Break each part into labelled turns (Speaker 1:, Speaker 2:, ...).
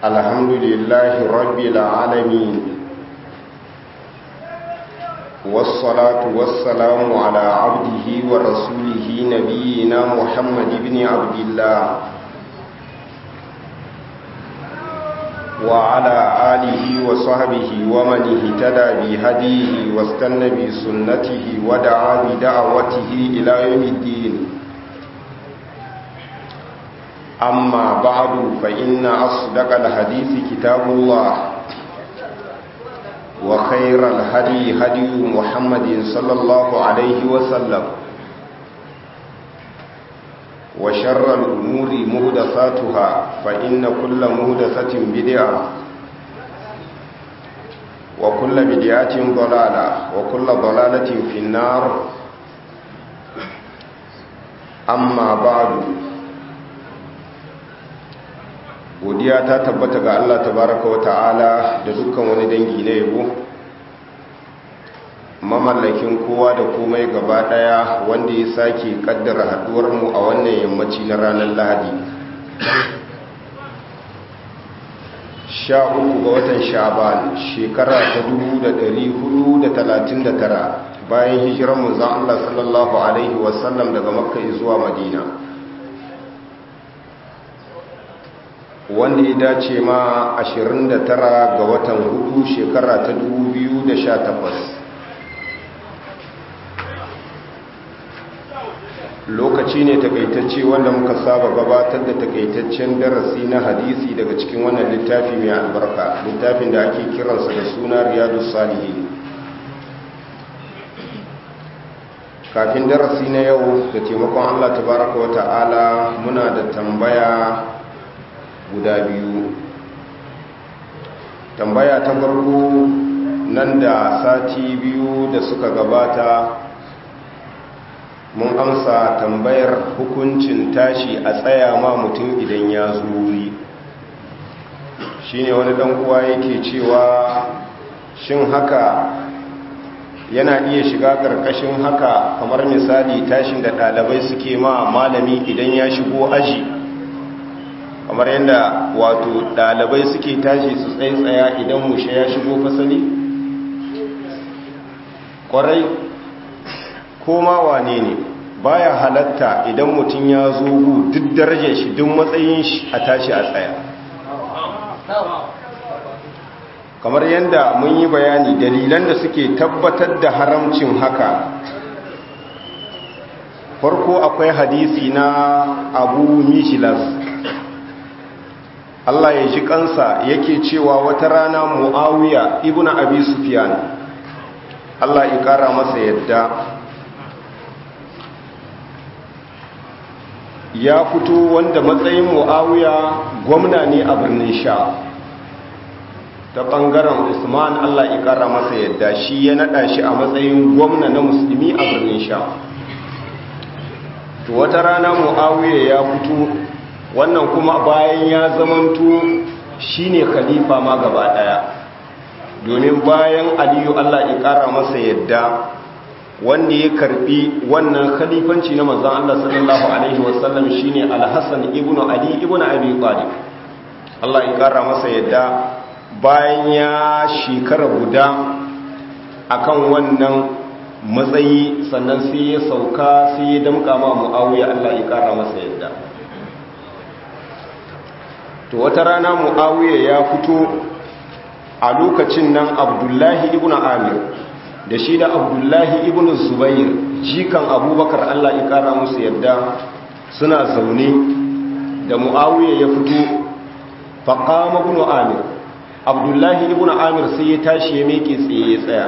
Speaker 1: الحمد لله رب العالمين والصلاة والسلام على عبده ورسوله نبينا محمد بن عبد الله وعلى آله وصحبه ومن اهتدى بهديه واستنى بسنته ودعا بدعوته إلى يوم الدين أما بعد فإن أصدق الحديث كتاب الله وخير الهدي هدي محمد صلى الله عليه وسلم وشر الأمور مهدساتها فإن كل مهدسة بدعة وكل بدعة ضلالة وكل ضلالة في النار أما بعد godiya ta tabbata ga Allah tabaraka wa ta'ala da dukkan wani dangi na yabo mamallakin kowa da komai gaba daya wanda ya sake kaddara haduwar mu a wannan yammaci na ranar Lahadi sha uku ga watan Sha'ban shekara ta 1439 bayan hijirar manzon Allah sallallahu alaihi wasallam daga Makka zuwa Madina wanda ya dace ma 29 ga watan hudu shekara ta 2018 lokaci ne takaitacce wanda muka saba gabatar da takaitaccen darasi na hadisi daga cikin wannan littafi mai albarka littafin da ake kiransa da suna riyadu salihin kafin darasi na yau da taimakon allah tabaraka wa ta'ala muna da tambaya guda biyu tambaya ta farko nan da sati biyu da suka gabata mun amsa tambayar hukuncin tashi a tsaya ma mutum idan ya zuri shine wani dan uwa yake cewa shin haka yana iya shiga ƙarƙashin haka kamar misali tashin da ɗalibai suke ma malami idan ya shigo aji kamar yadda wato dalibai suke tashi su tsaitsaya idan mushe ya shigo fasali kwarai koma wane ne baya halatta idan mutum ya zo duk darajar shi duk matsayin shi a tashi a tsaya kamar yadda mun yi bayani dalilan da suke tabbatar da haramcin haka farko akwai hadisi na abu mishilas Allah ya ji kansa yake cewa wata rana Muawiya ibnu Abi Sufyan Allah ya kara masa yadda ya fito wanda matsayin Muawiya gwamna ne a birnin Sha ta bangaren Usman Allah ya kara masa yadda shi ya nada shi a matsayin gwamna na musulmi a birnin Sha to wata rana Muawiya ya fito wannan kuma bayan ya zamanto shine khalifa ma gaba daya domin bayan aliyu Allah ya kara masa yadda wanda ya karbi wannan khalifanci na manzon Allah sallallahu alaihi wasallam shine al-Hasan ibn Ali ibn Abi Talib Allah ya kara masa yadda bayan ya shekara guda akan wannan matsayi sannan sai ya sauka sai ya damka ma Muawiya Allah ya kara masa yadda to wata rana mu'awiya ya fito a lokacin nan abdullahi ibn amir da shi da abdullahi ibn zubair jikan abubakar allah ya kara musu yadda suna zaune da mu'awiya ya fito faƙama ibn amir abdullahi ibn amir sai ya tashi ya meke tsaye ya tsaya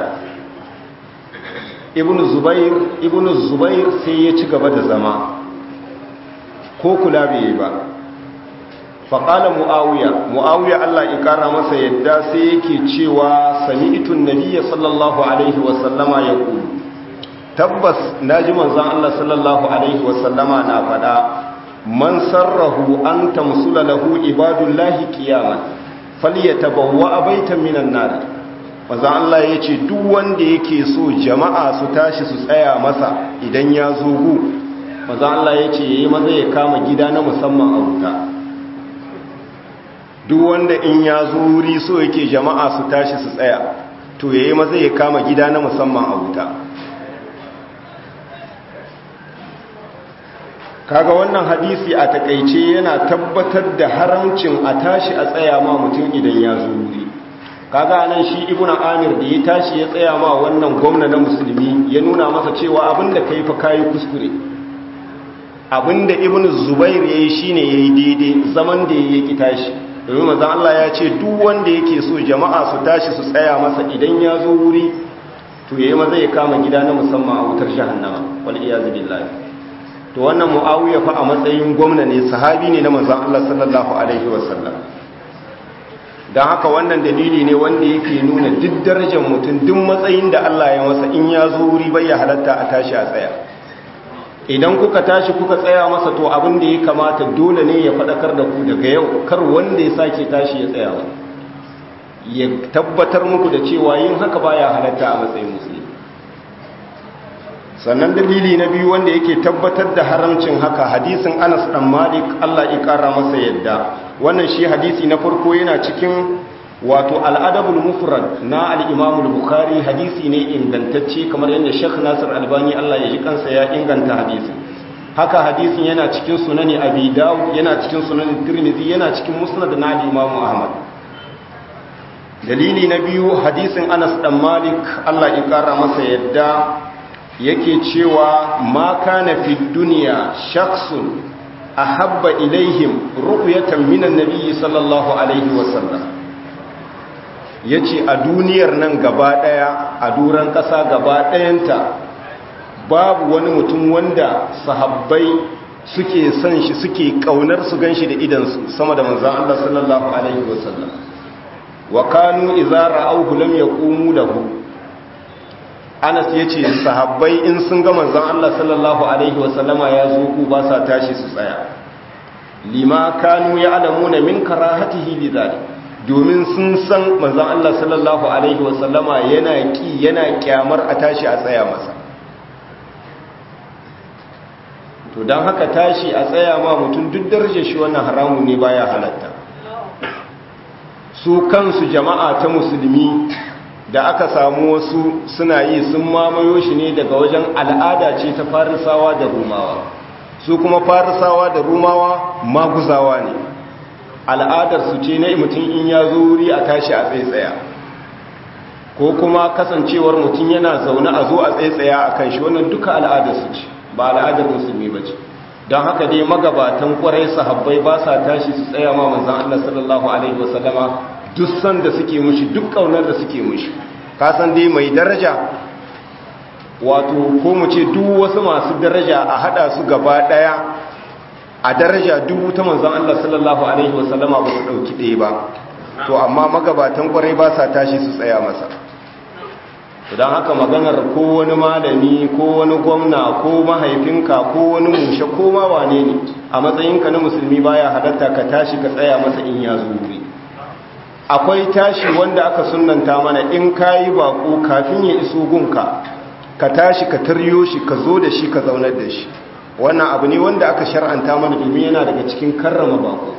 Speaker 1: ibn zubair ibn zubair sai ya ci gaba da zama ko kula bai yi ba faƙala mu'awiya mu'awiya Allah ya ƙara masa yadda sai yake cewa sami itun nabiya sallallahu alaihi wasallama ya ƙulu tabbas na ji manzan Allah sallallahu alaihi wasallama na faɗa man sarrahu an tamsula lahu ibadullahi qiyaman falyatabawwa baitan minan nar manzan Allah ya ce duk wanda yake so jama'a su tashi su tsaya masa idan ya zo gu manzan Allah ya ce yayi maza ya kama gida na musamman a wuta duk wanda in ya zo wuri so yake jama'a su tashi su tsaya to yayi maza ya kama gida na musamman a wuta kaga wannan hadisi a takaice yana tabbatar da haramcin a tashi a tsaya ma mutum idan ya zo wuri kaga nan shi ibnu amir da ya tashi ya tsaya ma wannan gwamna na musulmi ya nuna masa cewa abinda kai fa kai kuskure abinda ibnu zubair yayi shine yayi daidai zaman da yake tashi domin manzon Allah ya ce duk wanda yake so jama'a su tashi su tsaya masa idan ya zo wuri to yayi maza ya kama gida na musamman a wutar jahannama wal iyaz billahi to wannan muawiya fa a matsayin gwamna ne sahabi ne na manzon Allah sallallahu alaihi wasallam don haka wannan dalili ne wanda yake nuna duk darajar mutum duk matsayin da Allah ya masa in ya zo wuri bai ya halatta a tashi a tsaya idan kuka tashi kuka tsaya masa to abin da ya kamata dole ne ya faɗakar da ku daga yau kar wanda ya sake tashi ya tsaya ya tabbatar muku da cewa yin haka baya halatta a matsayin musulmi sannan dalili na biyu wanda yake tabbatar da haramcin haka hadisin Anas dan Malik Allah ya kara masa yadda wannan shi hadisi na farko yana cikin wato al'adabul mufrad na al-imam al-bukhari hadisi ne ingantacce kamar yadda Sheikh Nasir Albani Allah ya ji kansa ya inganta hadisin haka hadisin yana cikin sunani Abi Dawud yana cikin sunan Tirmidhi yana cikin musnad na al-imam Ahmad dalili na biyu hadisin Anas dan Malik Allah ya kara masa yadda yake cewa ma kana fi dunya shakhsun ahabba ilaihim ru'yatan minan nabiyyi sallallahu alaihi wasallam yace a duniyar nan gaba daya a duran kasa gaba dayanta babu wani mutum wanda sahabbai suke son shi suke kaunar su ganshi da idan su sama da manzon Allah sallallahu alaihi wasallam wa kanu idza ra'awhu lam yaqumu lahu Anas ya ce sahabbai in sun ga manzon Allah sallallahu Alaihi wasallama ya zo ku ba sa tashi su tsaya lima kanu ya alamuna min karahatihi li zalik domin sun san manzon Allah sallallahu Alaihi wasallama yana ki yana kyamar a tashi a tsaya masa to don haka tashi a tsaya ma mutum duk darajar shi wannan haramu ne baya halatta su kansu jama'a ta musulmi da aka samu wasu suna yi sun mamayo shi ne daga wajen al'ada ce ta farisawa da rumawa su kuma farisawa da rumawa maguzawa ne al'adar su ce na mutum in ya zo wuri a tashi a tsaitsaya ko kuma kasancewar mutum yana zaune a zo a tsaitsaya a kan shi wannan duka al'adar su ce ba al'adar musulmi ba ce don haka dai magabatan kwarai sahabbai ba sa tashi su tsaya ma manzan Allah sallallahu alaihi wasallama duk san da suke mushi duk kaunar da suke mushi kasan dai mai daraja wato ko mu ce duk wasu masu daraja a hada su gaba daya a daraja dubu ta manzon Allah sallallahu alaihi wasallama ba su dauki ɗaya ba to amma magabatan kwarai ba sa tashi su tsaya masa don haka maganar ko wani malami ko wani gwamna ko mahaifinka ko wani mushe ko ma wane ne a matsayinka na musulmi baya halatta ka tashi ka tsaya masa in ya zo wuri akwai tashi wanda aka sunanta mana in kayi bako kafin ya iso gunka ka tashi ka taryo shi ka zo da shi ka zaunar da shi wannan abu ne wanda aka shar'anta mana domin yana daga cikin karrama bako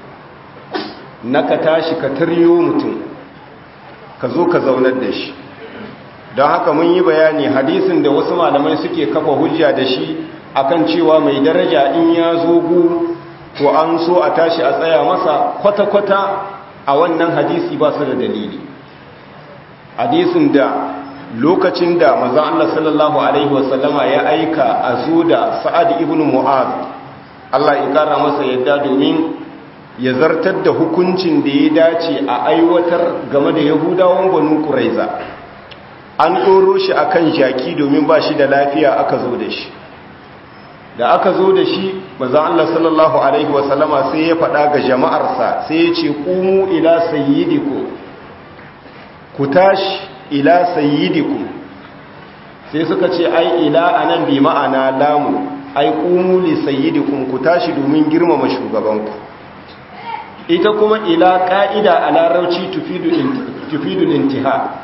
Speaker 1: na ka tashi ka taryo mutum ka zo ka zaunar da shi don haka mun yi bayani hadisin da wasu malamai suke kafa hujja da shi akan cewa mai daraja in ya zo gu to an so a tashi a tsaya masa kwata-kwata a wannan hadisi ba su da dalili hadisin da lokacin da manzon Allah sallallahu alaihi wasallama ya aika a zo da Sa'ad ibn Mu'az Allah ya kara masa yadda domin ya zartar da hukuncin da ya dace a aiwatar game da Yahudawan Banu Quraiza an doro shi akan jaki domin ba shi da lafiya aka zo da shi da aka zo da shi manzon Allah sallallahu alaihi wasallama sai ya faɗa ga jama'arsa sai ya ce qumu ila sayyidikum ku tashi ila sayyidikum sai suka ce ai ila anan bi ma'ana lamu ai qumu li sayyidikum ku tashi domin girmama shugabanku ita kuma ila ka'ida a larauci tufidu tufidu intiha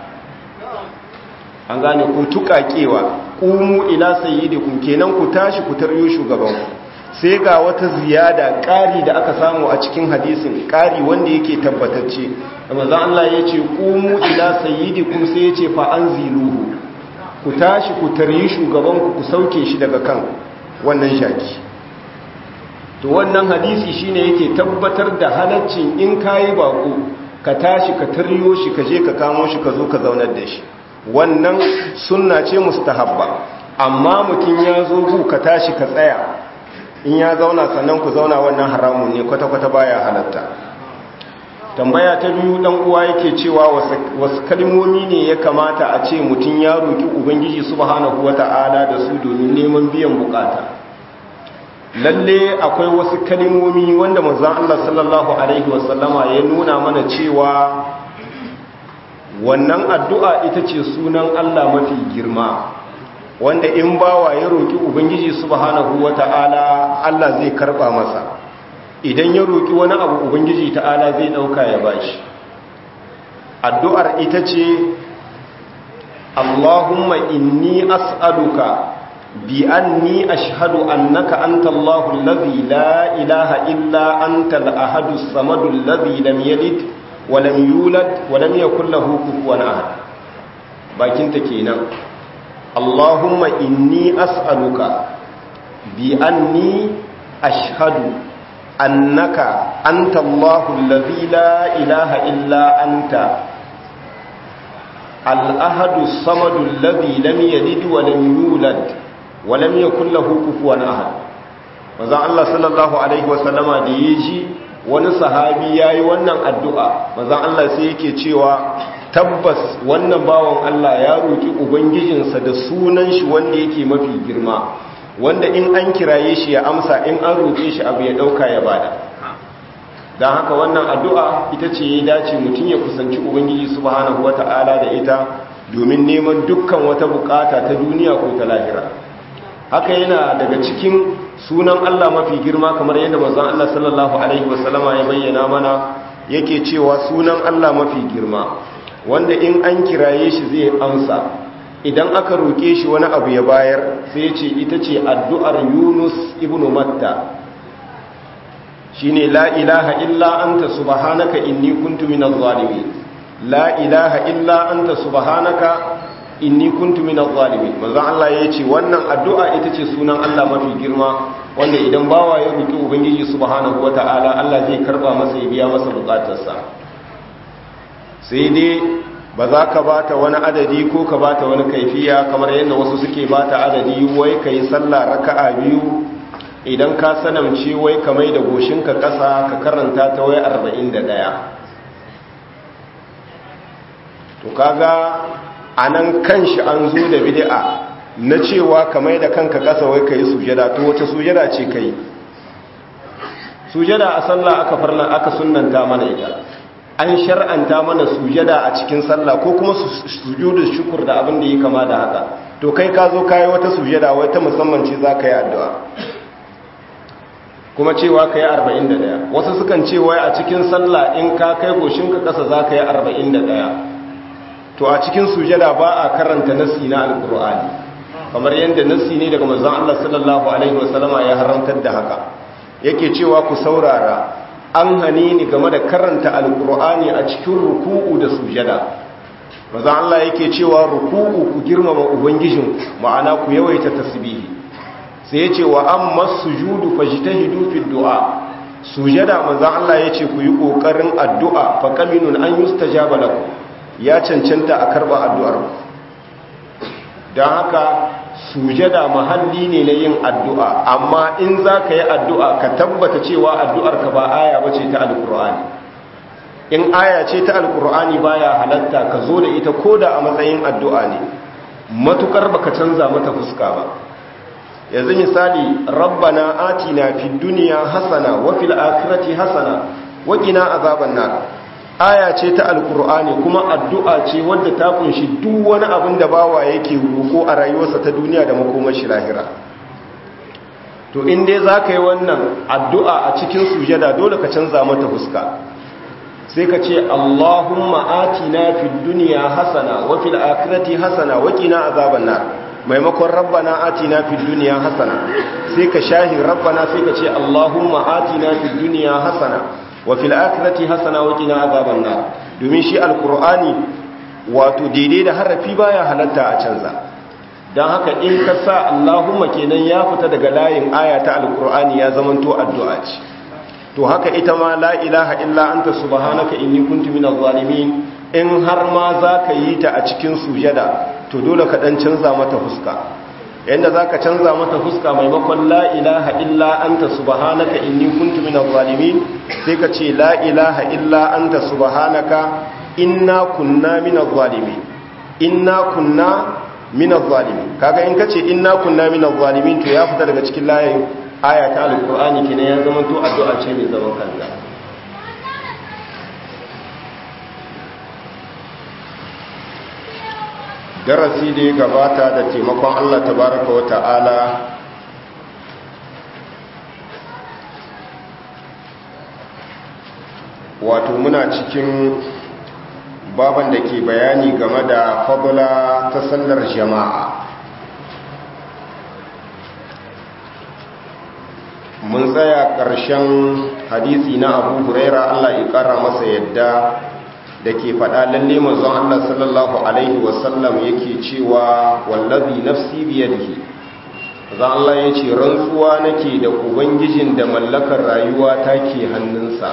Speaker 1: an gane ku tukakewa qumu ila sayyidikum kenan ku tashi ku taryo shugabanku sai ga wata ziyada ƙari da aka samu a cikin hadisin ƙari wanda yake tabbatacce manzon Allah ya ce qumu ila sayyidikum sai ya ce fa anziluhu ku tashi ku taryi shugabanku ku sauke shi daga kan wannan shaki to wannan hadisi shine yake tabbatar da halaccin in kayi bako ka tashi ka taryo shi ka je ka kamo shi ka zo ka zaunar da shi wannan sunna ce mustahabba amma mutum ya zo ku ka tashi ka tsaya in ya zauna sannan ku zauna wannan haramun ne kwata-kwata baya halatta tambaya ta biyu dan uwa yake cewa wasu kalmomi ne ya kamata a ce mutum ya roki ubangiji subhanahu wata'ala da su domin neman biyan bukata lalle akwai wasu kalmomi wanda manzon Allah sallallahu alaihi wasallama ya nuna mana cewa wannan addu'a ita ce sunan Allah mafi girma wanda in bawa ya roki ubangiji subhanahu wata'ala Allah zai karba masa idan ya roƙi wani abu ubangiji ta'ala zai ɗauka ya bashi addu'ar ita ce Allahumma inni as'aluka bi anni ashhadu annaka anta Allahu allazi la ilaha illa anta al-ahadu as-samadu allazi lam yalid wa lam yulad wa lam yakul lahu kufuwan ahad bakin ta kenan Allahumma inni as'aluka bi anni ashhadu annaka anta Allahu allazi la ilaha illa anta al-ahadu as-samadu allazi lam yalid wa lam yulad wa lam yakul lahu kufuwan ahad manzon Allah sallallahu alaihi wa sallama da yaji wani sahabi yayi wannan addu'a manzon Allah sai yake cewa tabbas wannan bawan Allah ya roki ubangijinsa da sunan shi wanda yake mafi girma wanda in an kiraye shi ya amsa in an roƙe shi abu ya ɗauka ya bada don haka wannan addu'a ita ce ya dace mutum ya kusanci ubangiji subhanahu wata'ala da ita domin neman dukkan wata bukata ta duniya ko ta lahira haka yana daga cikin sunan Allah mafi girma kamar yadda manzon Allah sallallahu alaihi wasallama ya bayyana mana yake cewa sunan Allah mafi girma wanda in an kiraye shi zai amsa idan aka roke shi wani abu ya bayar sai ce ita ce addu'ar Yunus ibn Matta shine la ilaha illa anta subhanaka inni kuntu minaz zalimin la ilaha illa anta subhanaka inni kuntu minaz zalimin manzo Allah yace wannan addu'a ita ce sunan Allah mafi girma wanda idan bawa ya roki ubangiji subhanahu wataala Allah zai karba masa ya biya masa bukatarsa sai dai ba za ka bata wani adadi ko ka bata wani kaifiya kamar yadda wasu suke bata adadi wai kai sallah raka'a biyu idan ka sanamce wai ka mai da goshinka ƙasa ka karanta ta wai 41 to kaga a nan kanshi an zo da bid'a na cewa ka mai da kanka ƙasa wai ka yi sujada to wace sujada ce ka yi sujada a sallah aka farlan aka sunanta mana ita an shar'anta mana sujada a cikin sallah ko kuma sujudu shukur da abin da yi kama da haka to kai ka zo kayi wata sujada wai ta musamman ce za ka yi addu'a kuma cewa ka yi arba'in da ɗaya wasu sukan cewa a cikin sallah in ka kai goshinka ƙasa za ka yi arba'in da ɗaya to a cikin sujada ba a karanta nasi na alƙur'ani kamar yadda nasi ne daga manzon Allah sallallahu alaihi wasallama ya haramtar da haka yake cewa ku saurara an hane ni game da karanta alƙur'ani a cikin ruku'u da sujada manzon Allah yake cewa ruku'u ku girmama ubangijin ma'ana ku yawaita tasbihi sai ya ce wa an masu judu fajitahidu fi du'a sujada manzan Allah ya ce ku yi ƙoƙarin addu'a fa kaminun an yi stajaba laku ya cancanta a karɓa addu'ar don haka sujada mahalli ne na yin addu'a amma in za ka yi addu'a ka tabbata cewa addu'ar ka ba aya ba ce ta alƙur'ani in aya ce ta alƙur'ani baya halatta ka zo da ita ko da a matsayin addu'a ne matukar baka canza mata fuska ba yanzu misali rabbana atina fid dunya hasana wa fil akhirati hasana wa qina azaban nar aya ce ta alqur'ani kuma addu'a ce wadda ta kunshi duk wani abin da bawa yake roko a rayuwarsa ta duniya da makomar shi lahira to in dai zaka yi wannan addu'a a cikin sujada dole ka canza mata fuska sai ka ce Allahumma atina fid dunya hasana wa fil akhirati hasana wa qina azaban nar maimakon rabbana atina fid dunya hasana sai ka shahi rabbana sai ka ce allahumma atina fid dunya hasana wa fil akhirati hasana wa qina azaban nar domin shi alqur'ani wato daidai da harafi baya halatta a canza dan haka in ka sa allahumma kenan ya fita daga layin aya ta alqur'ani ya zamanto addu'a ce to haka ita ma la ilaha illa anta subhanaka inni kuntu minaz zalimin in har ma za ka yi ta a cikin sujada to dole ka dan canza mata fuska yanda za ka canza mata fuska maimakon la ilaha illa anta subhanaka inni kuntu minaz zalimin sai ka ce la ilaha illa anta subhanaka inna kunna minaz zalimin inna kunna minaz zalimin kaga in ka ce inna kunna minaz zalimin to ya fita daga cikin layin aya ta alqur'ani kenan ya zama to addu'a ce mai zaman kanta darasi da ya gabata da taimakon Allah tabaraka wa ta'ala wato muna cikin baban da ke bayani game da fadula ta sallar jama'a mun tsaya ƙarshen hadisi na abu huraira Allah ya ƙara masa yadda da ke faɗa lalle mazan Allah sallallahu Alaihi wasallam yake cewa wallazi nafsi biyadihi zan Allah ya ce rantsuwa nake da ubangijin da mallakar rayuwa ta ke hannunsa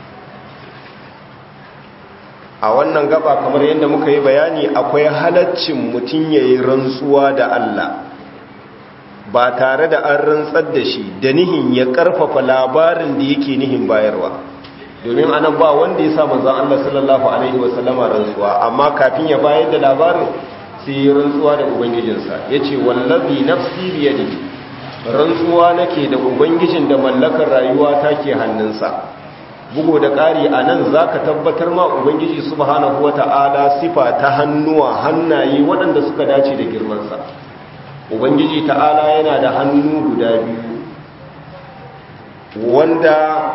Speaker 1: a wannan gaba kamar yadda muka yi bayani akwai halaccin mutum ya yi rantsuwa da Allah ba tare da an rantsar da shi da nihin ya ƙarfafa labarin da yake nihin bayarwa domin anan ba wanda ya sa manzon Allah sallallahu alaihi wasallama rantsuwa amma kafin ya bayar da labarin sai ya rantsuwa da ubangijinsa yace wallazi nafsi biyadihi rantsuwa nake da ubangijin da mallakar rayuwa take hannunsa bugo da ƙari anan zaka tabbatar ma ubangiji subhanahu wata'ala sifa ta hannuwa hannaye waɗanda suka dace da girmansa ubangiji ta'ala yana da hannu guda biyu wanda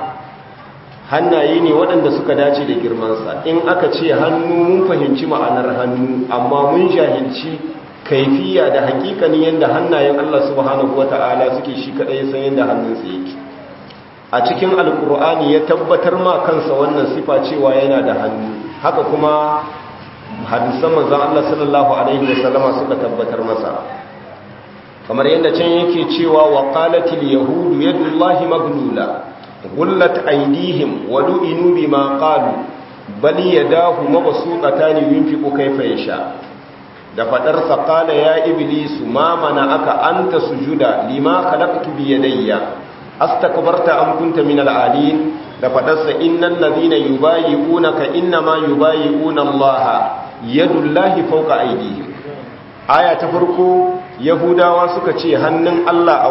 Speaker 1: hannaye ne waɗanda suka dace da girmansa in aka ce hannu mun fahimci ma'anar hannu amma mun jahilci kaifiya da hakikanin yadda hannayen Allah subhanahu wata'ala suke shi kaɗai san yadda hannunsa yake a cikin alkur'ani ya tabbatar ma kansa wannan sifa cewa yana da hannu haka kuma hadisan manzon Allah sallallahu alaihi wasallama suka tabbatar masa kamar yadda can yake cewa wa qalatil yahudu yadullahi maglula غلت أيديهم ولئنوا بما قالوا بل يداه مبسوطتان ينفق كيف يشاء da fadarsa qala ya iblisu ma aka anta sujuda lima khalaqtu bi yadayya astakbarta am kunta min al-alin da fadarsa innal ladhina yubayyi'unaka inma yubayyi'una Allah yadullahi fawqa aydihim aya ta farko yahudawa suka ce hannun Allah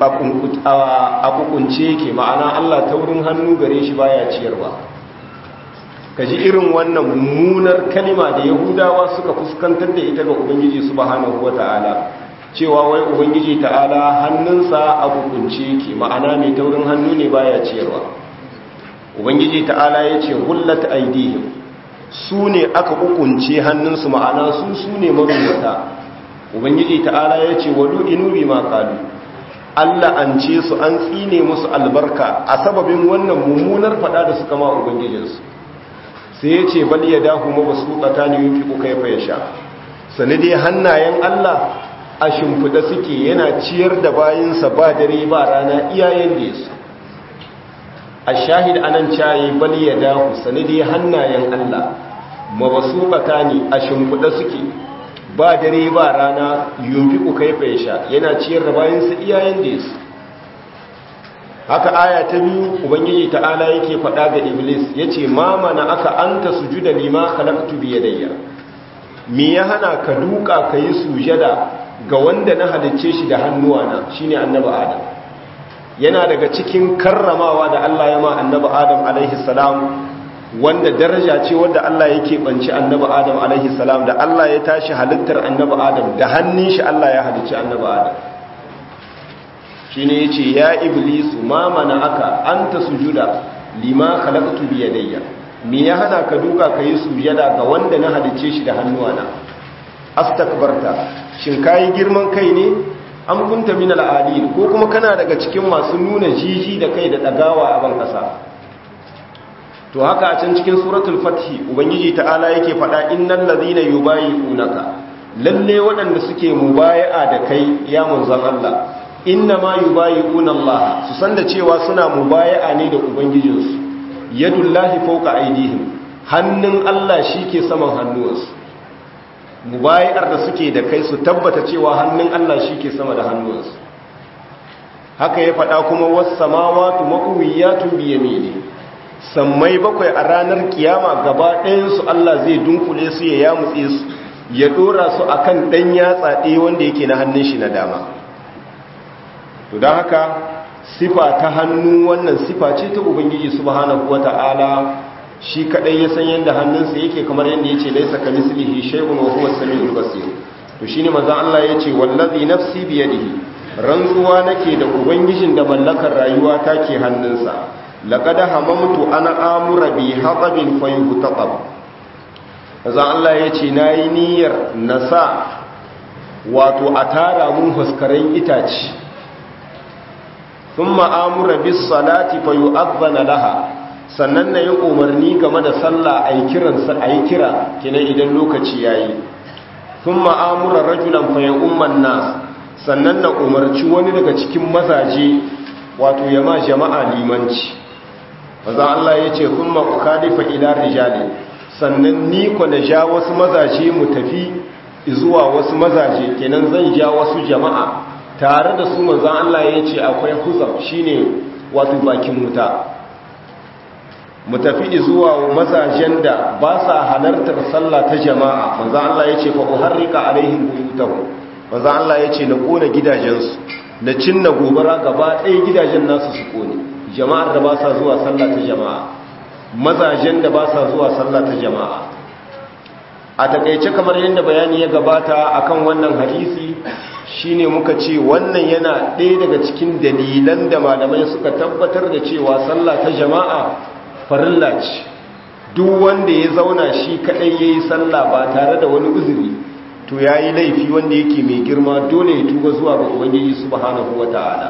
Speaker 1: a kukunce yake ma'ana Allah ta wurin hannu gare shi baya ciyarwa kaji irin wannan mummunar kalima da yahudawa suka fuskantar da ita ga ubangiji subhanahu wata'ala cewa wai ubangiji ta'ala hannunsa a kukunce yake ma'ana mai taurin hannu ne baya ciyarwa ubangiji ta'ala ya ce hullat aidihim su ne aka kukunce hannunsu ma'ana su su ne marubuta ubangiji ta'ala ya ce wadu inubi ma kalu Allah an ce su an tsine musu albarka a sababin wannan mummunar fada da suka ma ubangijinsu sai ya ce bal ya dahu ma basu tsata ne yin fiƙo kai fa ya sha sani dai hannayen Allah a shimfiɗa suke yana ciyar da bayinsa ba dare ba rana iyayen da yasu a shahid anan cayi bal ya dahu sani dai hannayen Allah ma basu tsata ne a shimfiɗa suke ba dare ba rana yunfi ku kai faisha yana ciyar da bayansa iyayen da yasu haka aya ta biyu ubangiji ta'ala yake faɗa ga iblis yace ma mana aka anta sujuda lima khalaqtu bi yadayya me ya hana ka duka kai sujada ga wanda na halicce shi da hannuwana shine annabi adam yana daga cikin karramawa da Allah ya ma annabi adam alaihi salam wanda daraja ce wanda Allah yake banci annabi Adam alaihi salam da Allah ya tashi halittar annabi Adam da hannun shi Allah ya halicci annabi Adam shine yace ya iblisu ma mana aka anta sujuda lima khalaqtu bi yadayya me ya hana ka duka kai sujada ga wanda na halicce shi da hannuwana astakbarta shin kayi girman kai ne am kunta min al'adil ko kuma kana daga cikin masu nuna jiji da kai da dagawa a ban kasa to haka a can cikin suratul fathi ubangiji ta'ala yake faɗa innal ladhina yubayi'unaka lalle waɗanda suke mubaya'a da kai ya manzon Allah inna ma yubayi'una Allah su san da cewa suna mubaya'a ne da ubangijinsu yadullahi fawqa aydihim hannun Allah shike saman hannuwansu mubayar da suke da kai su tabbata cewa hannun Allah shike sama da hannuwansu haka ya faɗa kuma was samawati maqwiyatun bi yamini sammai bakwai a ranar kiyama gaba ɗayan su Allah zai dunkule su ya yamutse su ya dora su akan dan yatsa ɗaya wanda yake na hannun shi na dama to don haka sifa ta hannu wannan sifa ce ta ubangiji subhanahu wata'ala shi kadai ya san yadda hannunsa yake kamar yadda yace laisa kamislihi shay'un wa huwa as-sami'ul basir to shine manzo Allah yace wallazi nafsi bi yadihi rantsuwa nake da ubangijin da mallakar rayuwa take hannunsa laqad hamamtu ana amura bi hatabin fayuhtaqab manzo Allah yace nayi niyyar nasa wato a tara mun huskaren itace ثم امر بالصلاه فيؤذن لها sannan na yi umarni game da sallah a yi kira kina idan lokaci ya yi sun ma'amura rajulan faye umman nas sannan na umarci wani daga cikin mazaje wato yama jama'a limanci maza Allah ya ce sun ma'ukalifa ila rijali sannan ni ku na ja wasu mazaje mu tafi zuwa wasu mazaje kenan zan ja wasu jama'a tare da su manzan Allah ya ce akwai huzar shine wato bakin wuta mu tafi zuwa mazajen da ba sa halartar sallah ta jama'a manzan Allah ya ce fa uharrika alaihim buyutahum manzan Allah ya ce na kona gidajensu na cinna gobara gaba ɗaya gidajen nasu su kone jama'ar da ba sa zuwa sallah ta jama'a mazajen da ba sa zuwa sallah ta jama'a a takaice kamar yadda bayani ya gabata akan wannan hadisi shine muka ce wannan yana ɗaya daga cikin dalilan da malamai suka tabbatar da cewa sallah ta jama'a farilla ce duk wanda ya zauna shi kaɗai ya yi sallah ba tare da wani uzuri to ya yi laifi wanda yake mai girma dole ya tuba zuwa ga ubangiji subhanahu wa ta'ala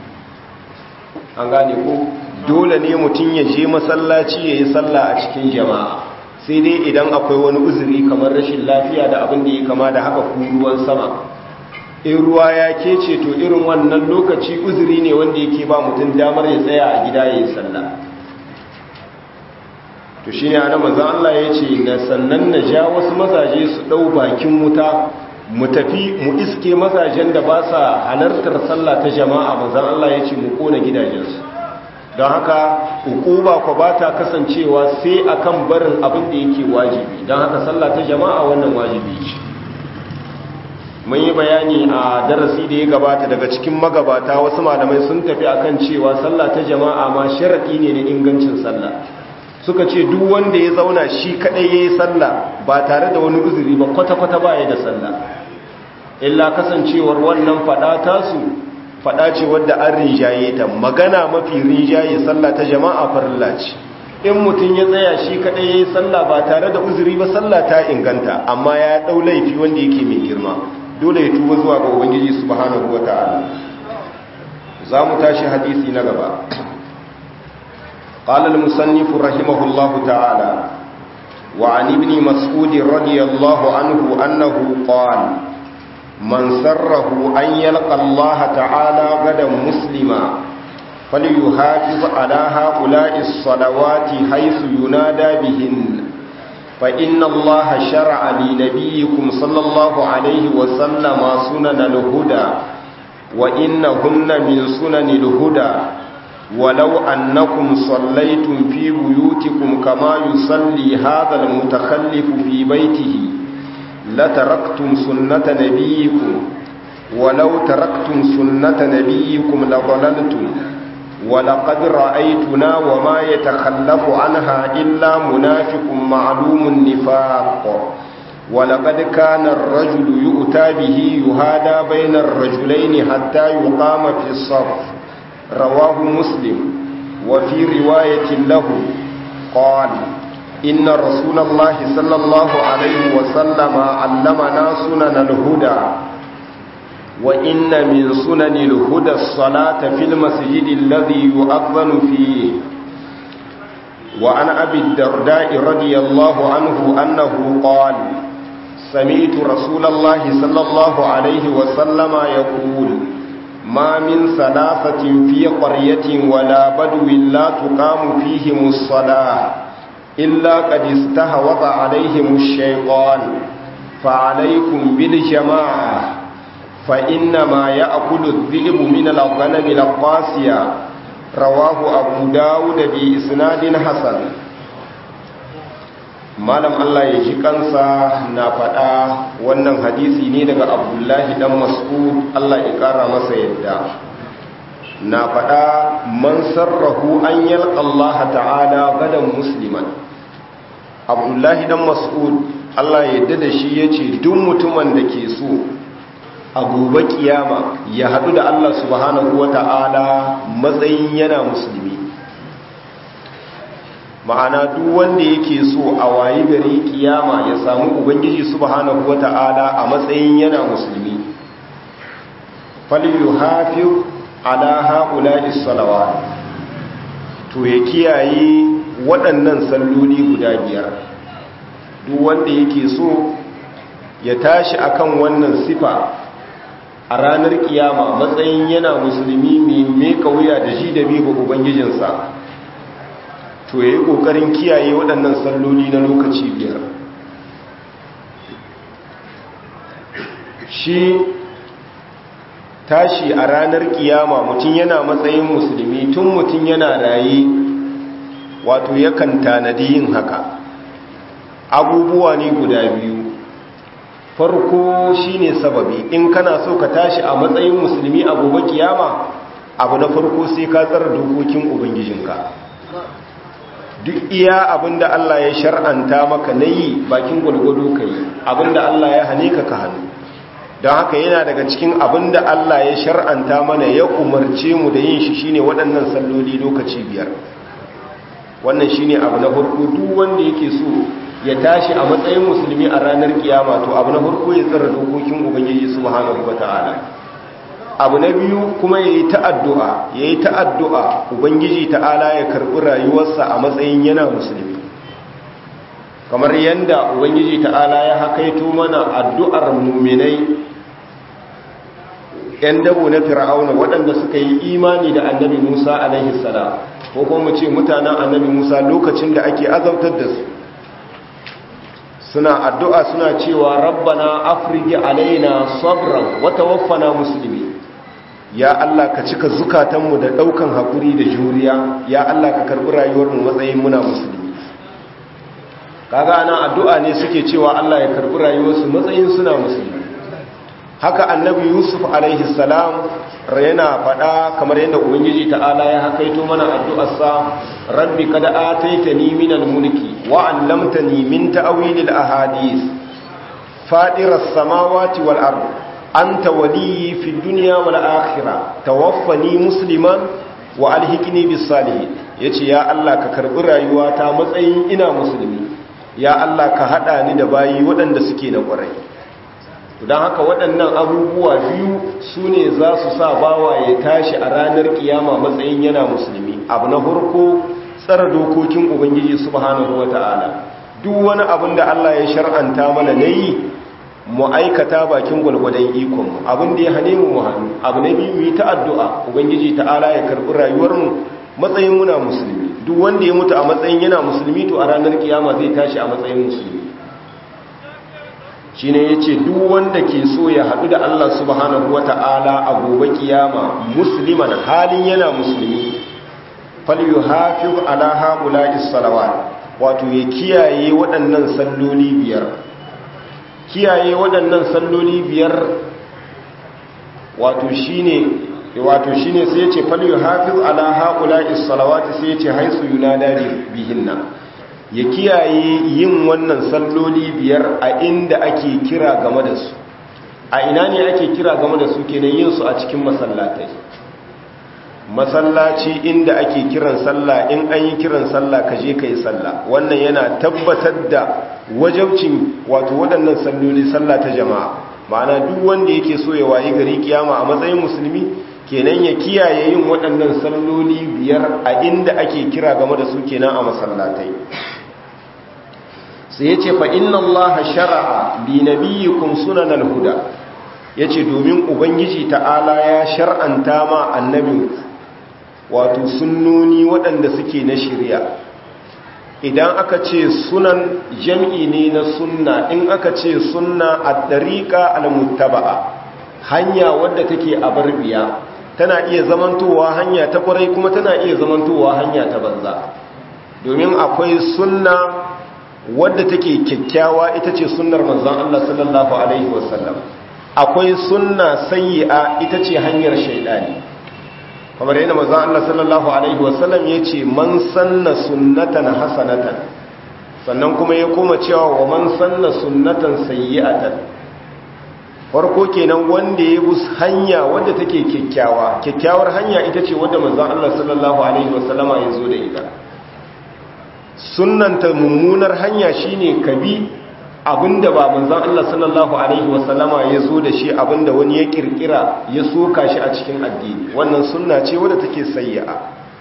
Speaker 1: an gane ko dole ne mutum ya je masallaci ya yi sallah a cikin jama'a sai dai idan akwai wani uzuri kamar rashin lafiya da abin da ya kama da haka ruwan sama in ruwa ya kece to irin wannan lokaci uzuri ne wanda yake ba mutum damar ya tsaya a gida ya yi sallah to shi ne a nan manzan Allah ya ce na sannan na ja wasu mazaje su ɗau bakin wuta mu tafi mu iske mazajen da ba sa halartar sallah ta jama'a manzan Allah ya ce mu ƙona gidajensu don haka hukuma ko ba ta kasancewa sai akan barin abin da yake wajibi don haka sallah ta jama'a wannan wajibi ce mun yi bayani a darasi da ya gabata daga cikin magabata wasu malamai sun tafi akan cewa sallah ta jama'a ma sharaɗi ne na ingancin sallah suka ce duk wanda ya zauna shi kaɗai ya yi sallah ba tare da wani uzuri ba kwata-kwata ba ya da sallah illa kasancewar wannan faɗa tasu faɗa ce wadda an rinjaye ta magana mafi rinjaye sallah ta jama'a farilla ce in mutum ya tsaya shi kaɗai ya yi sallah ba tare da uzuri ba sallah ta inganta amma ya ɗau laifi wanda yake mai girma dole ya tuba zuwa ga ubangiji subhanahu wata'ala za mu tashi hadisi na gaba قال المصنف رحمه الله تعالى وعن ابن مسعود رضي الله عنه أنه قال من سره أن يلقى الله تعالى غدا مسلما فليحافظ على هؤلاء الصلوات حيث ينادى بهن فإن الله شرع لنبيكم صلى الله عليه وسلم سنن الهدى وإنهن من سنن الهدى ولو أنكم صليتم في بيوتكم كما يصلي هذا المتخلف في بيته لتركتم سنة نبيكم ولو تركتم سنة نبيكم لضللتم ولقد رأيتنا وما يتخلف عنها إلا منافق معلوم النفاق ولقد كان الرجل يؤتى به يهادى بين الرجلين حتى يقام في الصف رواه مسلم وفي رواية له قال إن رسول الله صلى الله عليه وسلم علمنا سنن الهدى وإن من سنن الهدى الصلاة في المسجد الذي يؤذن فيه وعن أبي الدرداء رضي الله عنه أنه قال سمعت رسول الله صلى الله عليه وسلم يقول ما من ثلاثة في قرية ولا بدو لا تقام فيهم الصلاة إلا قد استهوض عليهم الشيطان فعليكم بالجماعة فإنما يأكل الذئب من الغنم القاسية رواه أبو داود بإسناد حسن malam Allah ya ji kansa na faɗa wannan hadisi ne daga abdullahi dan mas'ud Allah ya ƙara masa yadda na faɗa man sarrahu an yalqa Allah ta'ala gadan musliman abdullahi dan mas'ud Allah ya yadda da shi yace duk mutumin da ke so a gobe kiyama ya haɗu da Allah subhanahu wata'ala matsayin yana musulmi ma'ana duk wanda yake so a wayi gari kiyama ya samu ubangiji subhanahu wata'ala a matsayin yana musulmi falyuhafiz ala haula'is salawat to ya kiyaye waɗannan salloli guda biyar duk wanda yake so ya tashi akan wannan sifa a ranar kiyama matsayin yana musulmi mai meka wuya da shi da biyu ubangijinsa to ya yi ƙoƙarin kiyaye waɗannan salloli na lokaci biyar shi tashi a ranar kiyama mutum yana matsayin musulmi tun mutum yana raye wato yakan tanadi yin haka abubuwa ne guda biyu farko shine sababi in kana so ka tashi a matsayin musulmi a gobe kiyama abu na farko sai ka tsara dokokin ubangijinka duk iya abinda Allah ya shar'anta maka na yi bakin gwalgwado ka yi abinda Allah ya hane ka ka hannu don haka yana daga cikin abinda Allah ya shar'anta mana ya umarce mu da yin shi shine waɗannan salloli lokaci biyar wannan shine abu na farko duk wanda yake so ya tashi a matsayin musulmi a ranar kiyama to abu na farko ya tsara dokokin ubangiji subhanahu wataala abu na biyu kuma ya yi ta'addu'a ya yi ta'addu'a ubangiji ta'ala ya karɓi rayuwarsa a matsayin yana musulmi kamar yadda ubangiji ta'ala ya hakaito mana addu'ar muminai ‘yan dabo na fir'auna waɗanda suka yi imani da annabi musa alaihi salam ko kuma ce mutanen annabi musa lokacin da ake azautar da su suna addu'a suna cewa rabbana afrigi alaina sabran wata waffana musulmi ya Allah ka cika zukatanmu da ɗaukan haƙuri da juriya ya Allah ka karɓi rayuwarmu matsayin muna musulmi kaga ana addu'a ne suke cewa Allah ya karɓi rayuwarsu matsayin suna musulmi haka annabi yusuf alaihi salam yana faɗa kamar yadda ubangiji ta'ala ya hakaito mana addu'arsa rabbi kada ataitani minal mulki wa 'allamtani min ta'wilil ahadith fadiras samawati wal ard anta waliyyi fid dunya wal akhirah tawaffani musliman wa alhiqni bis salihin yace ya Allah ka karbi rayuwata matsayin ina musulmi ya Allah ka hada ni da bayi waɗanda suke na ƙwarai don haka waɗannan abubuwa biyu su ne za su sa bawa ya tashi a ranar kiyama matsayin yana musulmi abu na farko tsara dokokin ubangiji subhanahu wata'ala duk wani abin da Allah ya shar'anta mana na yi mu aikata bakin gwalgwadon ikonmu abin da ya hane mu mu hannu abu na biyu yi ta addu'a ubangiji ta'ala ya karɓi rayuwarmu matsayin muna musulmi duk wanda ya mutu a matsayin yana musulmi to a ranar kiyama zai tashi a matsayin musulmi shine yace duk wanda ke so ya haɗu da Allah subhanahu wata'ala a gobe kiyama musliman halin yana musulmi falyuhafiz ala haula'is salawat wato ya kiyaye waɗannan salloli biyar kiyaye waɗannan salloli biyar wato shine wato shine sai yace falyuhafiz ala haula'is salawat sai yace haisu yunada bihinna ya kiyaye yin wannan salloli biyar a inda ake kira game da su a ina ne ake kira game da su kenan yin su a cikin masallatai masallaci inda ake kiran sallah in an yi kiran sallah ka je ka yi sallah wannan yana tabbatar da wajabcin wato waɗannan salloli sallah ta jama'a ma'ana duk wanda yake so ya wayi gari kiyama a matsayin musulmi kenan ya kiyaye yin waɗannan salloli biyar a inda ake kira game da su kenan a masallatai sai ya ce fa inna Allah shara'a li nabiyyikum sunanal huda yace domin ubangiji ta'ala ya shar'anta ma annabinku wato sunnoni waɗanda suke na shirya idan aka ce sunan jam'i ne na sunna in aka ce sunna a ɗariƙa al-muttaba'a hanya wadda take a barbiya tana iya zamantowa hanya ta ƙwarai kuma tana iya zamantowa hanya ta banza domin akwai sunna wadda take kyakkyawa ita ce sunnar manzon Allah sallallahu alaihi wasallam akwai sunna sayyi'a ita ce hanyar shaidani kamar yana maza Allah sallallahu Alaihi wasallam ya ce man sanna sunnatan hasanatan sannan kuma ya koma cewa wa man sanna sunnatan sayyi'atan farko kenan wanda ya bus hanya wadda take kyakkyawa kyakkyawar hanya ita ce wadda maza Allah sallallahu Alaihi wasallama ya zo da ita sunnanta mummunar hanya shine kabi abinda ba manzon Allah sallallahu alaihi wasallama ya zo da shi abinda wani ya kirkira ya soka shi a cikin addini wannan sunna ce wadda take sayyi'a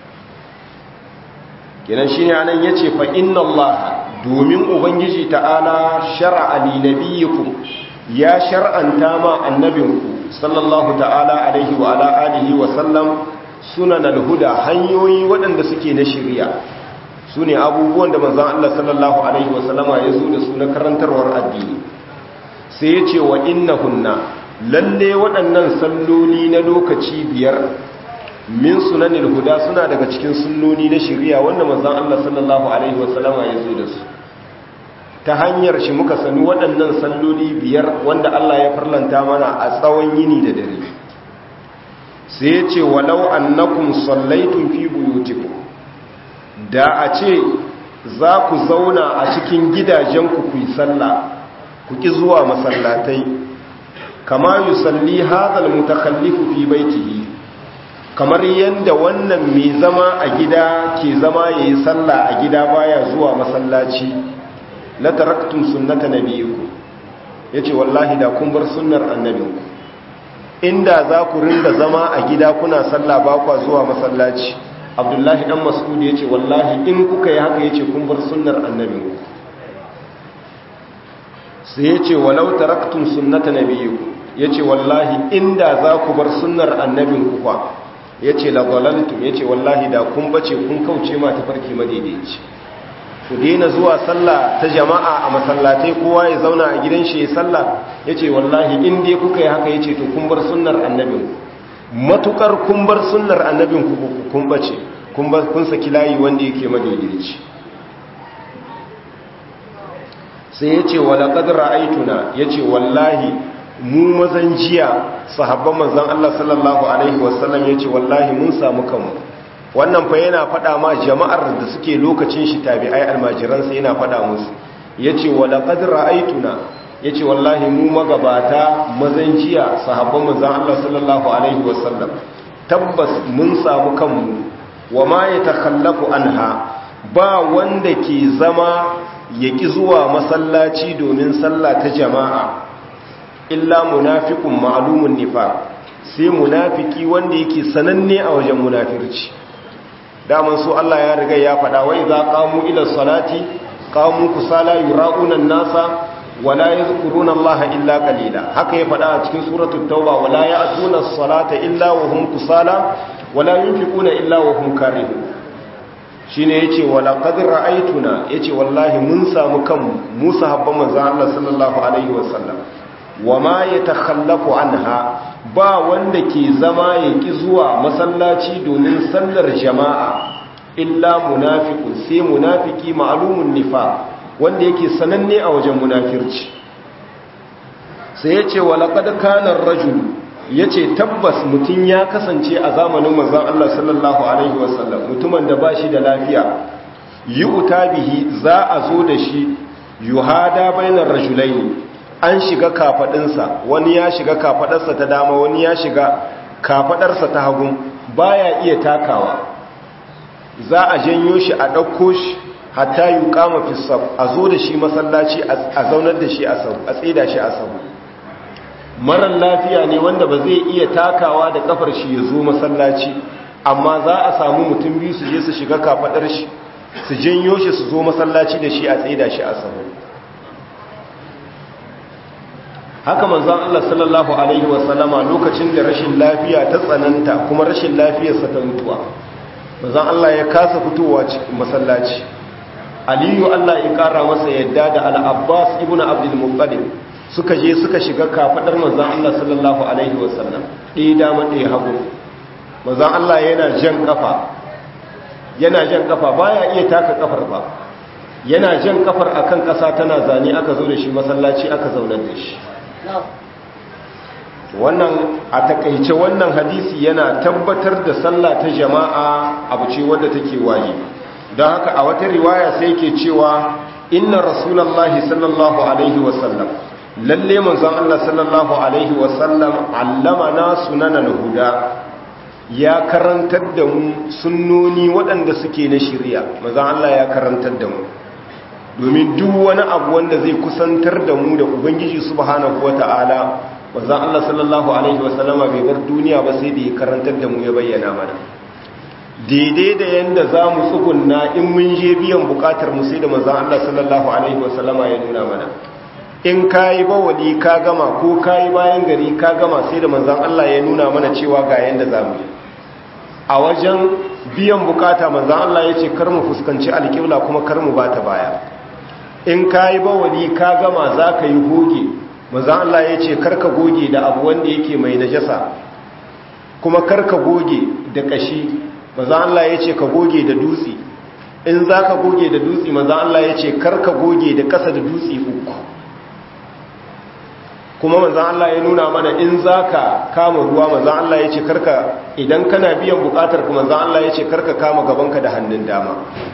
Speaker 1: kenan shine anan yace fa inna Allah domin ubangiji ta'ala shar'a li nabiyikum ya shar'anta ma annabinku sallallahu ta'ala alaihi wa ala alihi wa sallam sunanal huda hanyoyi waɗanda suke na shari'a su ne abubuwan da manzan Allah sallallahu Alaihi wasallama ya zo da su na karantarwar addini sai ya ce wa inna hunna lalle waɗannan salloli na lokaci biyar min sunanin huda suna daga cikin sunnoni na shirya wanda manzan Allah sallallahu Alaihi wasallama ya zo da su ta hanyar shi muka sani waɗannan salloli biyar wanda Allah ya farlanta mana a tsawon yini da dare sai ya ce walau annakum sallaitun fi buyutikum da a ce za ku zauna a cikin gidajenku ku yi sallah ku ƙi zuwa masallatai kama yi salli hazal mutakallifu fi baitihi kamar yadda wannan mai zama a gida ke zama ya yi sallah a gida baya zuwa masallaci la taraktun sunnata nabiyiku ya ce wallahi da kun bar sunnar annabinku inda za ku rinda zama a gida kuna sallah ba kwa zuwa masallaci abdullahi dan mas'ud ya ce wallahi in kuka yi haka ya ce kun bar sunnar annabinku sai ya ce walau taraktun sunnata nabiyiku ya ce wallahi inda za ku bar sunnar annabinku kwa ya ce labalantum ya ce wallahi da kun bace kun kauce ma tafarki madaidaici ku daina zuwa sallah ta jama'a a masallatai kowa ya zauna a gidan shi ya sallah ya ce wallahi in dai kuka yi haka ya ce to kun bar sunnar annabinku matukar kun bar sunnar annabinku kun bace kun saki layi wanda yake madaidaici sai ya ce wala ƙadar aituna ya ce wallahi mu mazan jiya sahabban manzan Allah sallallahu Alaihi wasallam ya ce wallahi mun samu kanmu wannan fa yana faɗa ma jama'ar da suke lokacin shi tabi'ai almajiransa yana faɗa musu ya ce wala ƙadar aituna ya ce wallahi mu magabata mazan jiya sahabban manzan Allah sallallahu Alaihi wasallam tabbas mun samu kanmu wa ma ya takallafu anha ba wanda ke zama ya ƙi zuwa masallaci domin sallah ta jama'a illa munafikun ma'alumun nifa sai munafiki wanda yake sananne a wajen munafirci daman su Allah ya riga ya faɗa wai za qamu ila salati qamu kusala yura'una nasa wala yadhkuruna Allah illa qalila haka ya faɗa a cikin suratul tauba wala ya'tuna as-salata illa wa hum kusala wala yunfiquna illa wa hum karihun shine yace wala qad ra'aytuna yace wallahi mun samu kan mu sahabban manzon Allah sallallahu alaihi wasallam wama yatakhallafu anha ba wanda ke zama yaki zuwa masallaci domin sallar jama'a illa munafiqun sai munafiki ma'lumun nifaq wanda yake sananne a wajen munafirci sai yace wala qad kana ar-rajul ya ce tabbas mutum ya kasance a zamanin manzan Allah sallallahu Alaihi wasallam mutumin da ba shi da lafiya yi bihi za a zo da shi yuhada bainar rajulai ne an shiga kafaɗinsa wani ya shiga kafaɗarsa ta dama wani ya shiga kafaɗarsa ta hagun baya iya takawa za a janyo shi a ɗauko shi hatta yi kama fisaf a zo da shi masallaci a zaunar da shi a tsida shi a sabu marar lafiya ne wanda ba zai iya takawa da kafar shi ya zo masallaci amma za a samu mutum biyu su je su shiga kafaɗar shi su janyo shi su zo masallaci da shi a tsida shi a sabu haka manzan Allah sallallahu Alaihi wasallama lokacin da rashin lafiya ta tsananta kuma rashin lafiyarsa ta mutuwa manzan Allah ya kasa fitowa cikin masallaci aliyu Allah ya kara masa yadda da al'abbas ibn abdulmuttalib suka je suka shiga kafaɗar manzan Allah sallallahu Alaihi wasallam ɗaya dama ɗaya hagu manzan Allah yana jan kafa yana jan kafa baya iya taka kafar ba yana jan kafar akan ƙasa tana zane aka zo da shi masallaci aka zaunar da shi wannan a takaice wannan hadisi yana tabbatar da sallah ta jama'a abu ce wadda take waje don haka a wata riwaya sai ke cewa inna rasulallahi sallallahu alaihi wasallam lalle manzon Allah sallallahu alaihi wasallam allamana sunanan huda ya karantar da mu sunnoni waɗanda suke na shirya manzon Allah ya karantar da mu domin duk wani abu wanda zai kusantar da mu da ubangiji subhanahu wata'ala wazan Allah sallallahu alaihi wasallama bai bar duniya ba sai da ya karantar da mu ya bayyana mana daidai da yanda za mu tsugunna in mun je biyan bukatar mu sai da manzan Allah sallallahu alaihi wasallama ya nuna mana in kayi bawali ka gama ko kayi bayan gari ka gama sai da manzan Allah ya nuna mana cewa ga yanda za mu yi a wajen biyan bukata manzan Allah ya ce kar mu fuskanci alƙibla kuma kar mu bata baya in ka yi bawali ka gama za ka yi goge maza Allah ya ce karka goge da abu wanda yake mai najasa kuma karka goge da kashi maza Allah ya ce ka goge da dutse in za ka goge da dutse maza Allah ya ce karka goge da kasa da dutse uku kuma maza Allah ya nuna mana in za ka kama ruwa maza Allah ya ce karka idan kana biyan bukatar kuma maza Allah ya ce karka kama gabanka da hannun dama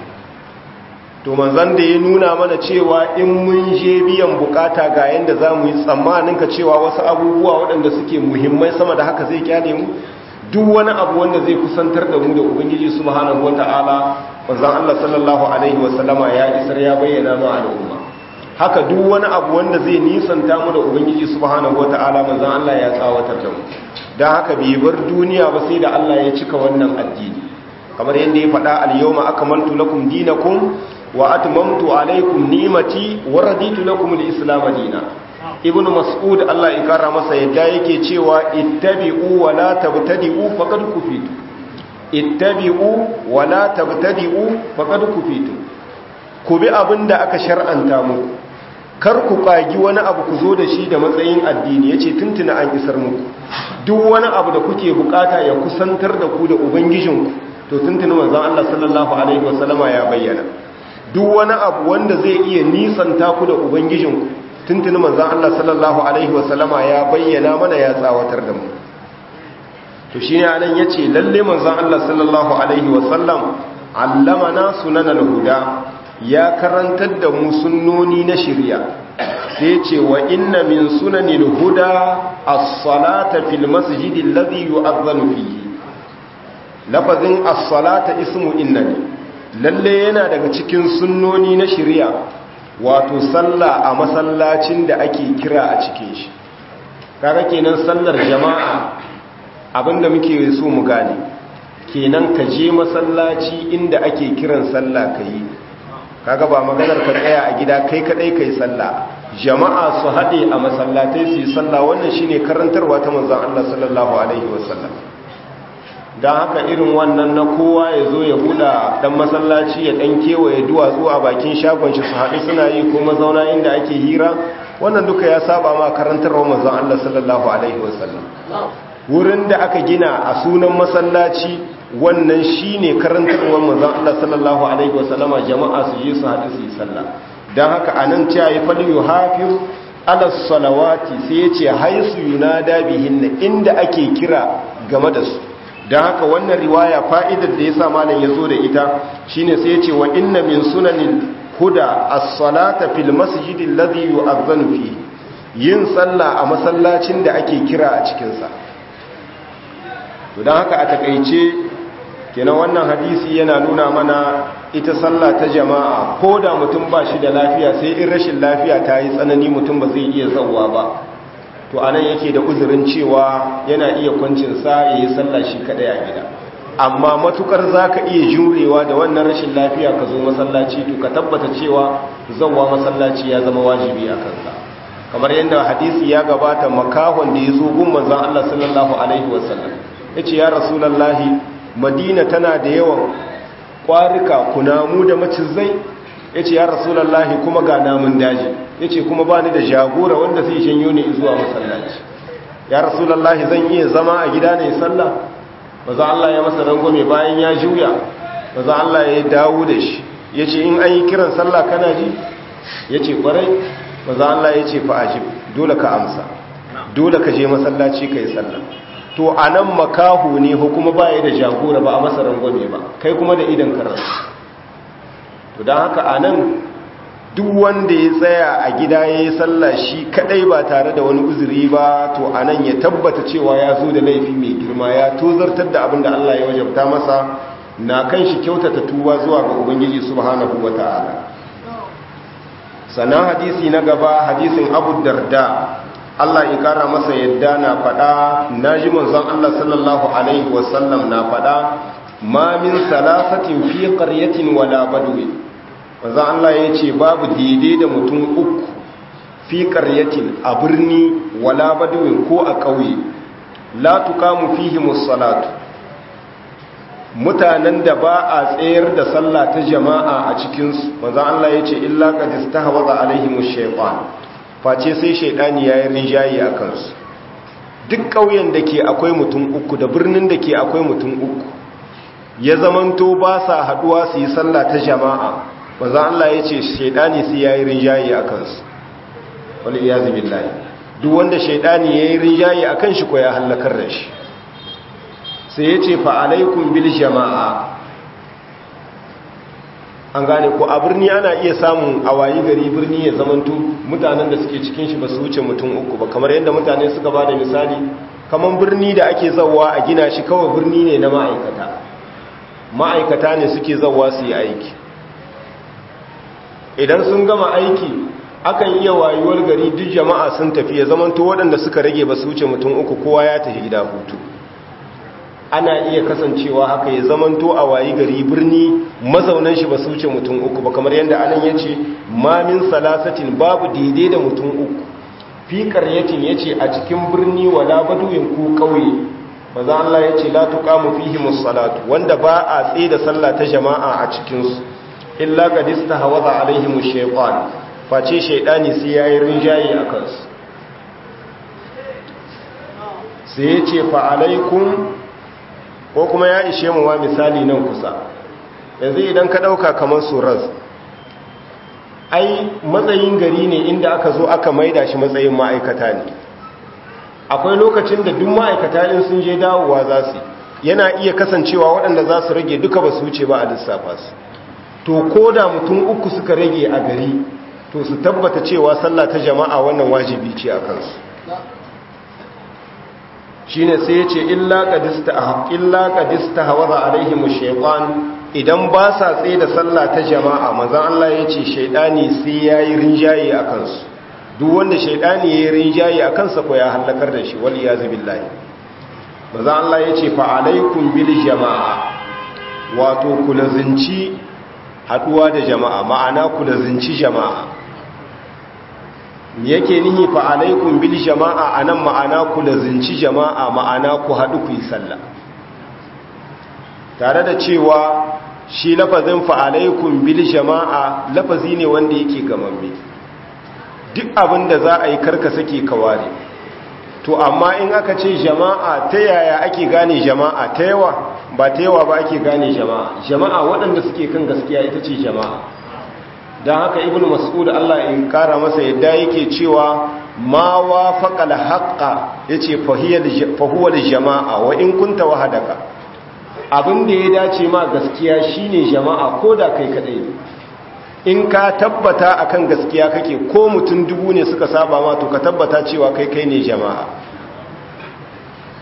Speaker 1: to manzan da ya nuna mana cewa in mun je biyan bukata ga yanda za mu yi tsammanin ka cewa wasu abubuwa waɗanda suke muhimmai sama da haka zai kyale mu duk wani abu wanda zai kusantar da mu da ubangiji subhanahu wata'ala manzan Allah sallallahu alaihi wasallama ya isar ya bayyana ma al'umma haka duk wani abu wanda zai nisanta mu da ubangiji subhanahu wata'ala manzan Allah ya tsawatar da mu don haka bai bar duniya ba sai da Allah ya cika wannan addini kamar yadda ya faɗa al-yawma akmaltu lakum dinakum wa atmamtu alaykum ni'mati wa raditu lakum al-islam dinan ibnu mas'ud Allah ya kara masa yadda yake cewa ittabi'u wa la tabtadi'u faqad kufitu ittabi'u wa la tabtadi'u faqad kufitu ku bi abinda aka shar'anta muku kar ku kagi wani abu ku zo da shi da matsayin addini yace tuntuna an isar muku duk wani abu da kuke bukata ya kusantar da ku da ubangijinku to tuntuna manzon Allah sallallahu alaihi wasallama ya bayyana duk wani abu wanda zai iya nisanta ku da ubangijinku tuntuni manzan Allah sallallahu Alaihi wasallama ya bayyana mana ya tsawatar da mu to shi ne anan ya ce lalle manzan Allah sallallahu Alaihi wasallam allamana sunan al-huda ya karantar da mu sunnoni na shirya sai ce wa inna min sunanil huda as-salata fil masjidi alladhi yu'adhdhanu fihi lafazin as-salata ismu inna ne lalle yana daga cikin sunnoni na shirya wato sallah a masallacin da ake kira a cikin shi kaga kenan sallar jama'a abinda muke so mu gane kenan ka je masallaci inda ake kiran sallah kai kaga ba maganar ka tsaya a gida kai kadai kai sallah jama'a su hade a masallatai su yi sallah wannan shine karantarwa ta manzon Allah sallallahu alaihi wasallam don haka irin wannan na kowa ya zo ya buɗa ɗan masallaci ya ɗan kewaye duwatsu a bakin shagon shi su haɗu suna yi ko mazauna inda ake hira wannan duka ya saba ma karantarwa mazan Allah sallallahu Alaihi wasallam wurin da aka gina a sunan masallaci wannan shi ne karantarwa mazan Allah sallallahu Alaihi wasallama jama'a su je su haɗu su yi sallah don haka a nan ce ya fali yi hafi alas salawati sai ya ce haisu yunada bihin inda ake kira game da su don haka wannan riwaya fa'idar da ya sa malam ya zo da ita shine sai ya ce wa inna min sunanin huda as-salata fil masjidin ladhi yu'adhdhanu fi yin sallah a masallacin da ake kira a cikin sa to don haka a takaice kenan wannan hadisi yana nuna mana ita sallah ta jama'a ko da mutum ba shi da lafiya sai in rashin lafiya ta yi tsanani mutum ba zai iya zauwa ba to anan yake da uzurin cewa yana iya kwancinsa ya yi sallah shi kadai a gida amma matukar za ka iya jurewa da wannan rashin lafiya ka zo masallaci to ka tabbata cewa zauwa masallaci ya zama wajibi a kansa kamar yadda hadisi ya gabata makahon da ya zo gun manzon Allah sallallahu alaihi wasallam yace ya rasulullahi madina tana da yawan kwarika kunamu da macizai yace ya rasulullahi kuma ga namun daji yace kuma bani da jagora wanda zai shanyo ni zuwa masallaci ya rasulullahi zan iya zama a gida ne sallah maza Allah ya masa rangwame bayan ya juya maza Allah ya dawo da shi yace in an yi kiran sallah kana ji yace kwarai maza Allah yace fa ajib dole ka amsa dole ka je masallaci kai sallah to a nan makahu ne ko kuma baya da jagora ba a masa rangwame ba kai kuma da idan karar to don haka a nan duk wanda ya tsaya a gida ya yi sallah shi kadai ba tare da wani uzuri ba to a nan ya tabbata cewa ya zo da laifi mai girma ya tozartar da abin da Allah ya wajabta masa na kan shi kyautata tuba zuwa ga ubangiji subhanahu wata'ala sannan hadisi na gaba hadisin abu darda Allah ya kara masa yadda na faɗa na ji manzon Allah sallallahu alaihi wasallam na faɗa ma min salasatin fi qaryatin wala badwi manzon Allah ya ce babu daidai da mutum uku fi qaryatin a birni wala badwi ko a ƙauye la tuqamu fihi musallatu mutanen da ba a tsayar da sallah ta jama'a a cikinsu manzon Allah ya ce illa qad istahwaza alaihimush shaytan face sai shaidani ya yi rinjaye a kansu duk ƙauyen da ke akwai mutum uku da birnin da ke akwai mutum uku ya zamanto ba sa haduwa su yi sallah ta jama'a ba za Allah ya ce shaidani sai ya yi rinjaye a kansu wani iya zubin layi duk wanda shaidani ya yi rinjaye a kan shi ko ya hallakar da shi sai ya ce fa'alaikun bil jama'a an gane ko a birni ana iya samun a wayi gari birni ya zamanto mutanen da suke cikin shi ba su wuce mutum uku ba kamar yadda mutane suka ba da misali kamar birni da ake zawa a gina shi kawai birni ne na ma'aikata ma'aikata ne suke zawa su yi aiki idan sun gama aiki akan iya wayuwar gari duk jama'a sun tafi ya zamanto waɗanda suka rage ba su wuce mutum uku kowa ya tafi gida hutu ana iya kasancewa haka ya zamanto a wayi gari birni mazaunan shi ba su wuce mutum uku ba kamar yadda anan ya ce mamin salasatin babu daidai da mutum uku fi karyatin ya ce a cikin birni wala baduyin ku kauye maza Allah ya ce la tuqamu fihi musallatu wanda ba a tsaye da sallah ta jama'a a cikin su illa qad istahwaza alaihim shaytan face shaydani sai yayi rinjaye akan su sai ya ce fa alaikum ko kuma ya ishe mu wa misali nan kusa yanzu idan ka dauka kamar suraz ai matsayin gari ne inda aka zo aka maida shi matsayin ma'aikata ne akwai lokacin da duk ma'aikata in sun je dawowa za su yana iya kasancewa waɗanda za su rage duka ba su wuce ba a lissafa su to ko da mutum uku suka rage a gari to su tabbata cewa sallah ta jama'a wannan wajibi ce a kansu shine sai yace illa qadista illa qadista hawaza alaihim shaytan idan ba sa tsaye da sallah ta jama'a manzon Allah yace shaydani sai yayi rinjaye akan su duk wanda shaydani yayi rinjaye akan sa ko ya halakar da shi wal iyaz billahi manzon Allah yace fa alaikum bil jama'a wato kulazinci haduwa da jama'a ma'ana kulazinci jama'a yake nihi fa alaikum bil jama'a anan ma'ana ku lazinci jama'a ma'ana ku haɗu ku yi sallah tare da cewa shi lafazin fa alaikum bil jama'a lafazi ne wanda yake gamamme duk abin da za a yi karka sake kaware to amma in aka ce jama'a ta yaya ake gane jama'a ta yawa ba ta yawa ba ake gane jama'a jama'a waɗanda suke kan gaskiya ita ce jama'a don haka ibn mas'ud Allah in kara masa yadda yake cewa ma wafaqal haqqa yace fa huwa jama'a wa in kunta wahadaka abin da ya dace ma gaskiya shine jama'a ko da kai kadai in ka tabbata akan gaskiya kake ko mutum dubu ne suka saba ma to ka tabbata cewa kai kai ne jama'a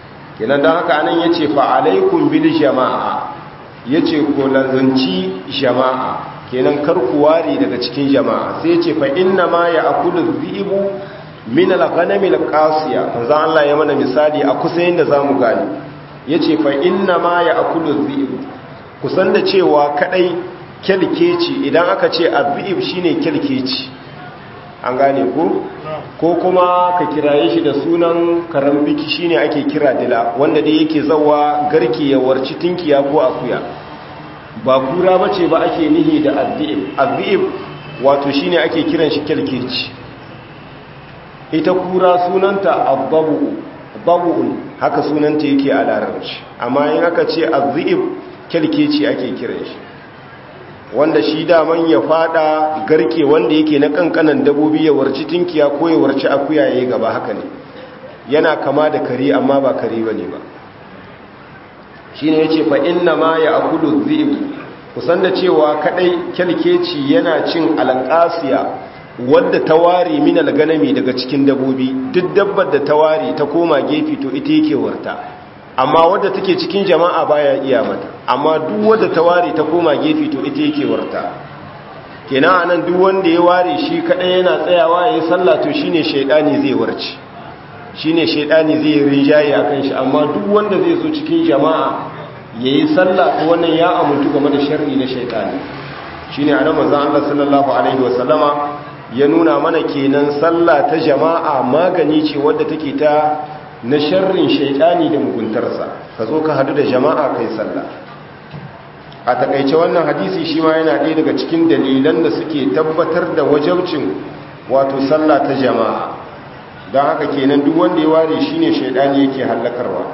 Speaker 1: kenan don haka anan ya ce fa'alaikun bil jama'a ya ce ko lazanci jama'a kenan karku ware daga cikin jama'a sai ce fa inna ma ya akulu zibu min al-ghanami al-qasiya manzo Allah ya mana misali a kusa yanda zamu gani yace fa inna ma ya akulu zibu kusan da cewa kadai kelkeci idan aka ce azib shine kelkeci an gane ko ko kuma ka kiraye shi da sunan karambiki shine ake kira dila wanda dai yake zawa garki ya warci tinkiya ko akuya ba kura bace ba ake nihi da azib azib wato shine ake kiran shi kelkeci ita kura sunanta abbabu babu'un haka sunanta yake a larabci amma in aka ce azib kelkeci ake kiran shi wanda shi daman ya fada garke wanda yake na kankanan dabobi ya warci tinkiya ko ya warci akuya yayi gaba haka ne yana kama da kare amma ba kare bane ba shine yace fa inna ma ya akulu dhi'b kusan da cewa kadai kelkeci yana cin alqasiya wadda tawari min alganami daga cikin dabobi duk dabbar da tawari ta koma gefe to ita yake warta amma wadda take cikin jama'a baya iya mata amma duk wadda ta ware ta koma gefe to ita yake warta kenan anan duk wanda ya ware shi kadai yana tsayawa yayin sallah to shine shaydani zai warci shine shaydani zai rinjaye akan shi amma duk wanda zai zo cikin jama'a yayin sallah to wannan ya amuntu game da sharri na shaydani shine anan manzon Allah sallallahu alaihi wasallama ya nuna mana kenan sallah ta jama'a magani ce wadda take ta na sharrin shaidani da muguntarsa ka zo ka hadu da jama'a kai sallah a takaice wannan hadisi shi ma yana ɗaya daga cikin dalilan da suke tabbatar da wajabcin wato sallah ta jama'a don haka kenan duk wanda ya ware shi ne shaidani yake hallakarwa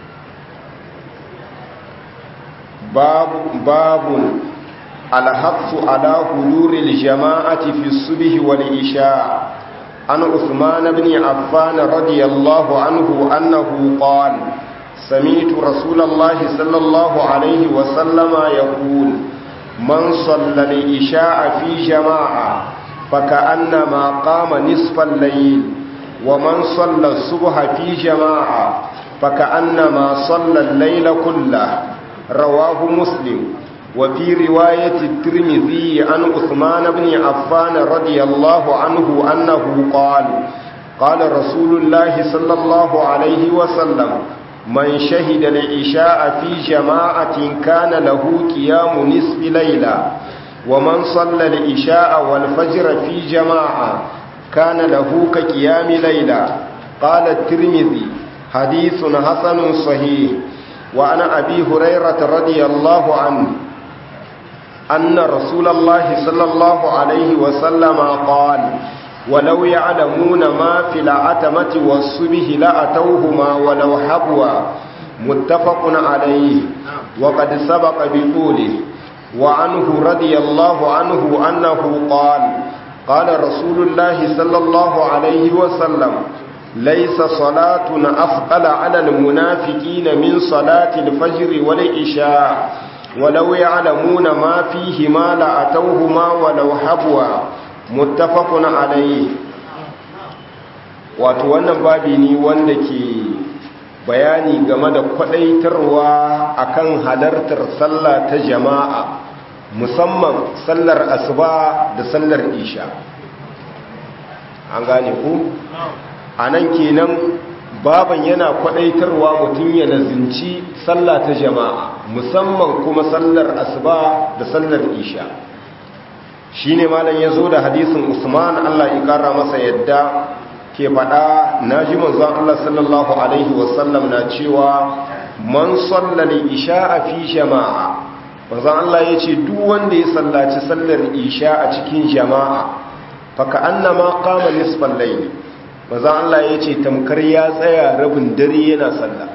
Speaker 1: babun alhassu ala huluril jama'ati fi subhi wal isha' عن عثمان بن عفان رضي الله عنه أنه قال سمعت رسول الله صلى الله عليه وسلم يقول من صلى العشاء في جماعة فكأنما قام نصف الليل ومن صلى الصبح في جماعة فكأنما صلى الليل كله رواه مسلم وفي رواية الترمذي عن عثمان بن عفان رضي الله عنه أنه قال قال رسول الله صلى الله عليه وسلم من شهد العشاء في جماعة كان له قيام نصف ليلة ومن صلى العشاء والفجر في جماعة كان له كقيام ليلة قال الترمذي حديث حسن صحيح وعن أبي هريرة رضي الله عنه أن رسول الله صلى الله عليه وسلم قال ولو يعلمون ما في العتمة والصبح لأتوهما ولو حبوا متفق عليه وقد سبق بطوله وعنه رضي الله عنه أنه قال قال رسول الله صلى الله عليه وسلم ليس صلاة أفضل على المنافقين من صلاة الفجر والعشاء ولو يعلمون ما فيهما لأتوهما ولو حبوا متفق عليه wato wannan babi ne wanda ke bayani game da kwadaitarwa akan halartar sallah ta jama'a musamman sallar asuba da sallar isha an gane ku a nan kenan baban yana kwadaitarwa mutum ya nazinci sallah ta jama'a musamman kuma sallar asuba da sallar isha shine malam ya zo da hadisin usman allah ya kara masa yadda ke faɗa na ji manzon allah sallallahu alaihi wasallam na cewa man sallal isha a fi jama'a manzon allah ya ce duk wanda ya sallaci sallar isha a cikin jama'a faka annama qama nisfal layli maza Allah ya ce tamkar ya tsaya rabin dare yana sallah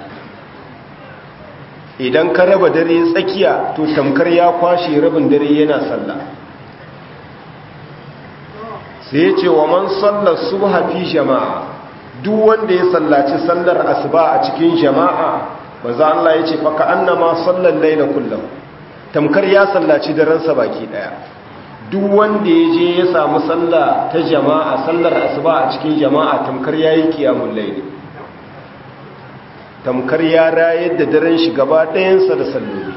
Speaker 1: idan ka raba dare tsakiya to tamkar ya kwashe rabin dare yana sallah sai ya ce wa man sallar subha fi jama'a duk wanda ya sallaci sallar asuba a cikin jama'a maza Allah ya ce faka annama sallar laila kullum tamkar ya sallaci daransa baki daya duk wanda ya je ya samu sallah ta jama'a sallar asuba a cikin jama'a tamkar yayi kiyamul layli tamkar ya rayar da daren shi gaba ɗayansa da salloli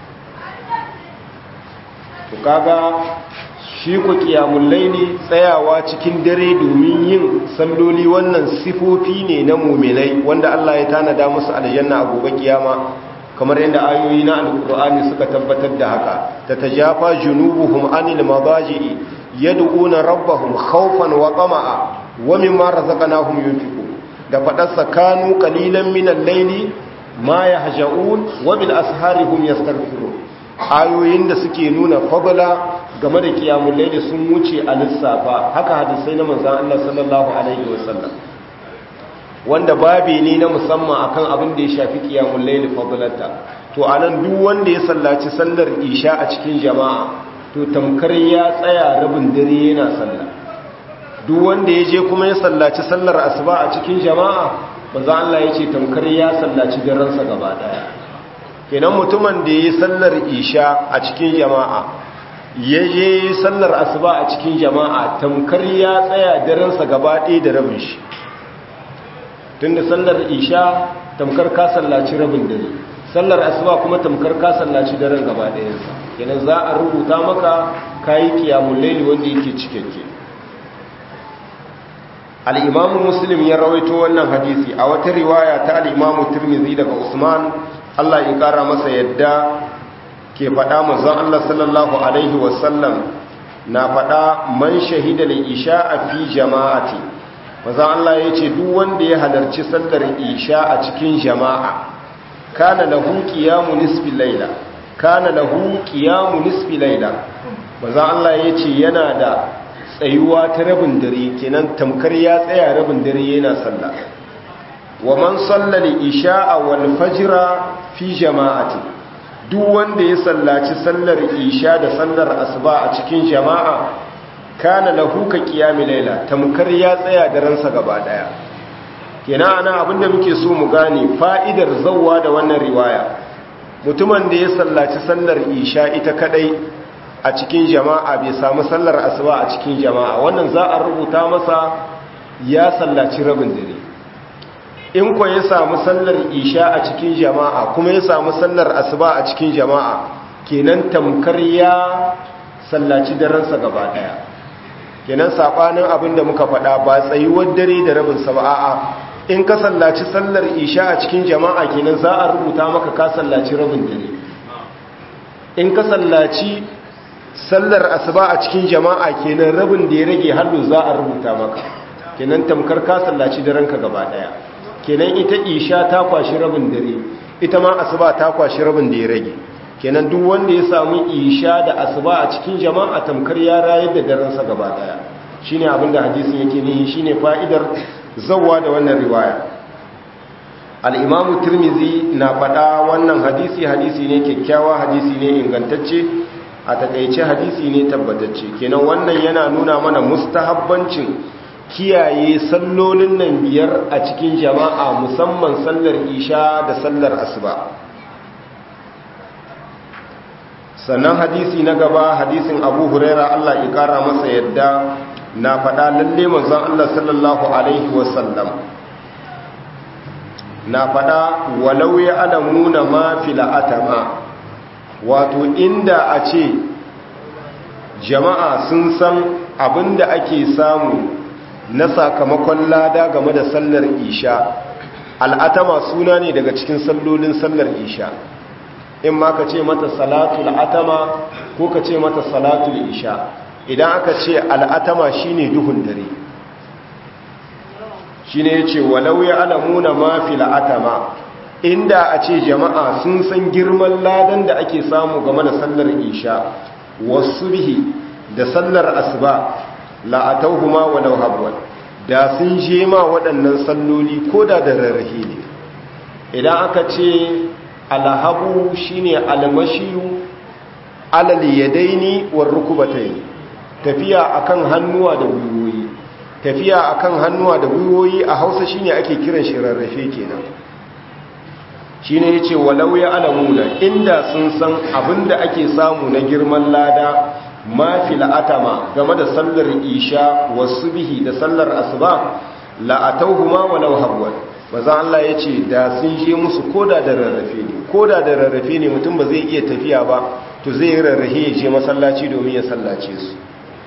Speaker 1: to kaga shi ku kiyamun laili tsayawa cikin dare domin yin salloli wannan sifofi ne na muminai wanda Allah ya tanada musu aljanna a gobe kiyama kamar yadda ayoyi na alkur'ani suka tabbatar da haka ta tajafa junubuhum anil madaji'i yad'una rabbahum khawfan wa tama'a wa mimma razaqnahum yunfiqun da fadarsa kanu qalilan minal layli ma yahja'un wa bil ashari hum yastaghfirun ayoyin da suke nuna fadla game da kiyamul layli sun wuce a lissafa haka hadisai na manzon Allah sallallahu alaihi wasallam wanda babi ne na musamman akan abin da ya shafi kiyamul layli fadlata to anan duk wanda ya sallaci sallar isha a cikin jama'a to tamkar ya tsaya rabin dare yana sallah duk wanda ya je kuma ya sallaci sallar asuba a cikin jama'a manzo Allah ya ce tamkar ya sallaci daren sa gaba daya kenan mutumin da yayi sallar isha a cikin jama'a ya je sallar asuba a cikin jama'a tamkar ya tsaya daren sa gaba daya da rabin shi tunda sallar isha tamkar ka sallaci rabin dare sallar asuba kuma tamkar ka sallaci daren gaba ɗayansa kenan za a rubuta maka kayi kiyamul laili wanda yake cikakke al-imam muslim ya rawaito wannan hadisi a wata riwaya ta al-imam tirmidhi daga usman Allah ya kara masa yadda ke faɗa manzon Allah sallallahu alaihi wasallam na faɗa man shahida al-isha fi jama'ati manzon Allah ya ce duk wanda ya halarci sallar isha a cikin jama'a kana lahu qiyamu nisfi layla kana lahu qiyamu nisfi layla manzon Allah ya ce yana da tsayuwa ta rabin dare kenan tamkar ya tsaya rabin dare yana sallah wa man sallali isha'a wal fajra fi jama'ati duk wanda ya sallaci sallar isha da sallar asuba a cikin jama'a kana lahu ka qiyami layla tamkar ya tsaya da ransa gaba daya kenan ana abinda muke so mu gane fa'idar zawwa da wannan riwaya mutumin da ya sallaci sallar isha ita kadai a cikin jama'a bai samu sallar asuba a cikin jama'a wannan za a rubuta masa ya sallaci rabin dare in ko ya samu sallar isha a cikin jama'a kuma ya samu sallar asuba a cikin jama'a kenan tamkar ya sallaci daransa gaba daya kenan sabanin abin da muka faɗa ba tsayuwar dare da rabin sa ba a'a in ka sallaci sallar isha a cikin jama'a kenan za a rubuta maka ka sallaci rabin dare in ka sallaci sallar asuba a cikin jama'a kenan rabin da ya rage hallu za a rubuta maka kenan tamkar ka sallaci daren ka gaba daya kenan ita isha ta kwashi rabin dare ita ma asuba ta kwashi rabin da ya rage kenan duk wanda ya samu isha da asuba a cikin jama'a tamkar ya rayar da daren sa gaba daya shine abin da hadisin yake nihi shine fa'idar zawwa da wannan riwaya al-imamu tirmizi na faɗa wannan hadisi hadisi ne kyakkyawa hadisi ne ingantacce a takaice hadisi ne tabbatacce kenan wannan yana nuna mana mustahabbancin kiyaye sallolin nan biyar a cikin jama'a musamman sallar isha da sallar asuba sannan hadisi na gaba hadisin abu huraira allah ya kara masa yadda na faɗa lalle manzon allah sallallahu alaihi wasallam na faɗa walau ya alamuna ma fila'atama wato inda a ce jama'a sun san abinda ake samu na sakamakon lada game da sallar isha al'atama suna ne daga cikin sallolin sallar isha in ma ka ce mata salatul atama ko ka ce mata salatul isha idan aka ce al'atama shine duhun dare shine yace walau ya alamuna ma fil atama inda a ce jama'a sun san girman ladan da ake samu game da sallar isha wasubhi da sallar asuba la'atauhuma walau habwan da sun je ma waɗannan salloli ko da da rarrahe ne idan aka ce alhabu shine almashiyu alal yadaini war rukubatayn tafiya akan hannuwa da gwiwoyi tafiya akan hannuwa da gwiwoyi a Hausa shine ake kiran shi rarrafe kenan shine yace walau ya alamuna inda sun san abinda ake samu na girman lada ma fil atama game da sallar isha wasu bihi da sallar asuba la atawhuma walau habwan maza Allah ya ce da sun je musu koda da rarrafe ne koda da rarrafe ne mutum ba zai iya tafiya ba to zai yi rarrafe ya je masallaci domin ya sallace su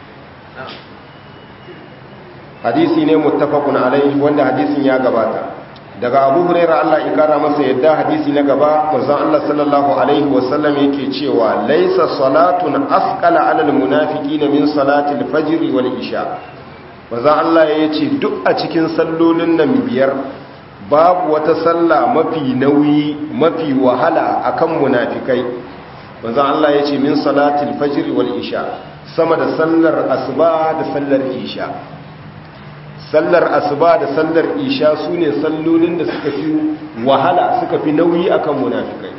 Speaker 1: hadisi ne muttafaqun alaihi wanda hadisin ya gabata daga Abu Hurairah Allah ya kara masa yadda hadisi na gaba manzon Allah sallallahu alaihi wasallam yake cewa laisa salatun asqala alal munafiqina min salatil fajr wal isha manzon Allah yace duk a cikin sallolin nan biyar babu wata sallah mafi nauyi mafi wahala akan munafikai manzon Allah yace min salatil fajr wal isha sama da sallar asuba da sallar isha sallar asuba da sallar isha su ne sallolin da suka fi wahala suka fi nauyi akan munafikai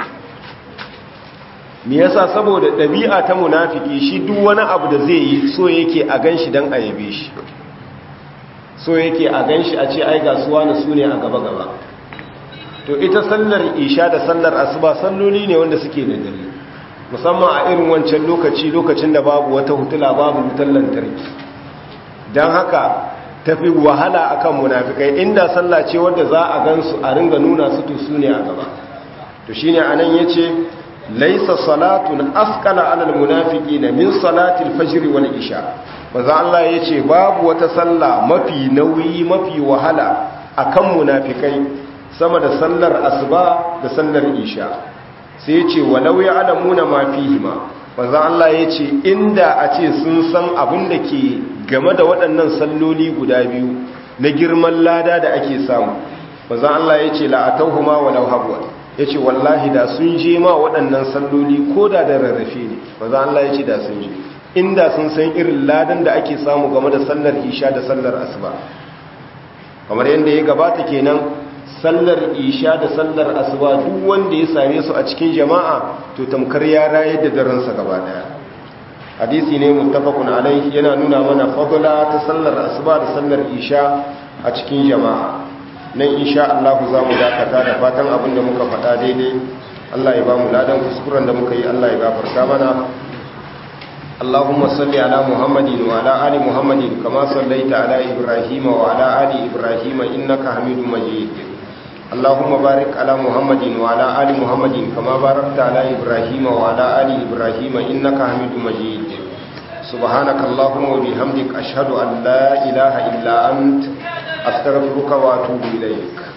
Speaker 1: me yasa saboda ɗabi'a ta munafiki shi duk wani abu da zai yi so yake a ganshi dan ayabe shi so yake a ganshi a ce ai gasuwa na su ne a gaba gaba to ita sallar isha da sallar asuba salloli ne wanda suke da dare musamman a irin wancan lokaci lokacin da babu wata hutula babu wutar lantarki don haka tafi wahala akan munafikai inda sallah ce wanda za a gansu a ringa nuna su to su ne a gaba to shine anan yace laysa salatun asqala alal munafiqina min salatil fajr wal isha manzo Allah yace babu wata sallah mafi nauyi mafi wahala akan munafikai sama da sallar asuba da sallar isha sai yace walau ya'lamuna ma fihima manzo Allah yace inda a ce sun san abin da ke game da waɗannan salloli guda biyu na girman lada da ake samu manzon Allah ya ce la'atauhuma walau habwa ya ce wallahi da sun je ma waɗannan salloli ko da da rarrafe ne manzon Allah ya ce da sun je inda sun san irin ladan da ake samu game da sallar isha da sallar asuba kamar yadda ya gabata kenan sallar isha da sallar asuba duk wanda ya same su a cikin jama'a to tamkar ya rayar da daransa gaba daya hadisi ne muttafaqun alaihi yana nuna mana fadla ta sallar asuba da sallar isha a cikin jama'a nan insha Allah za mu dakata da fatan abin da muka faɗa daidai Allah ya ba mu ladan kuskuren da muka yi Allah ya gafarta mana اللهم صل على محمد وعلى آل محمد كما صليت على إبراهيم وعلى آل إبراهيم إنك حميد مجيد اللهم بارك على محمد وعلى آل محمد كما باركت على إبراهيم وعلى آل إبراهيم إنك حميد مجيد سبحانك اللهم وبحمدك أشهد أن لا إله إلا أنت أستغفرك وأتوب إليك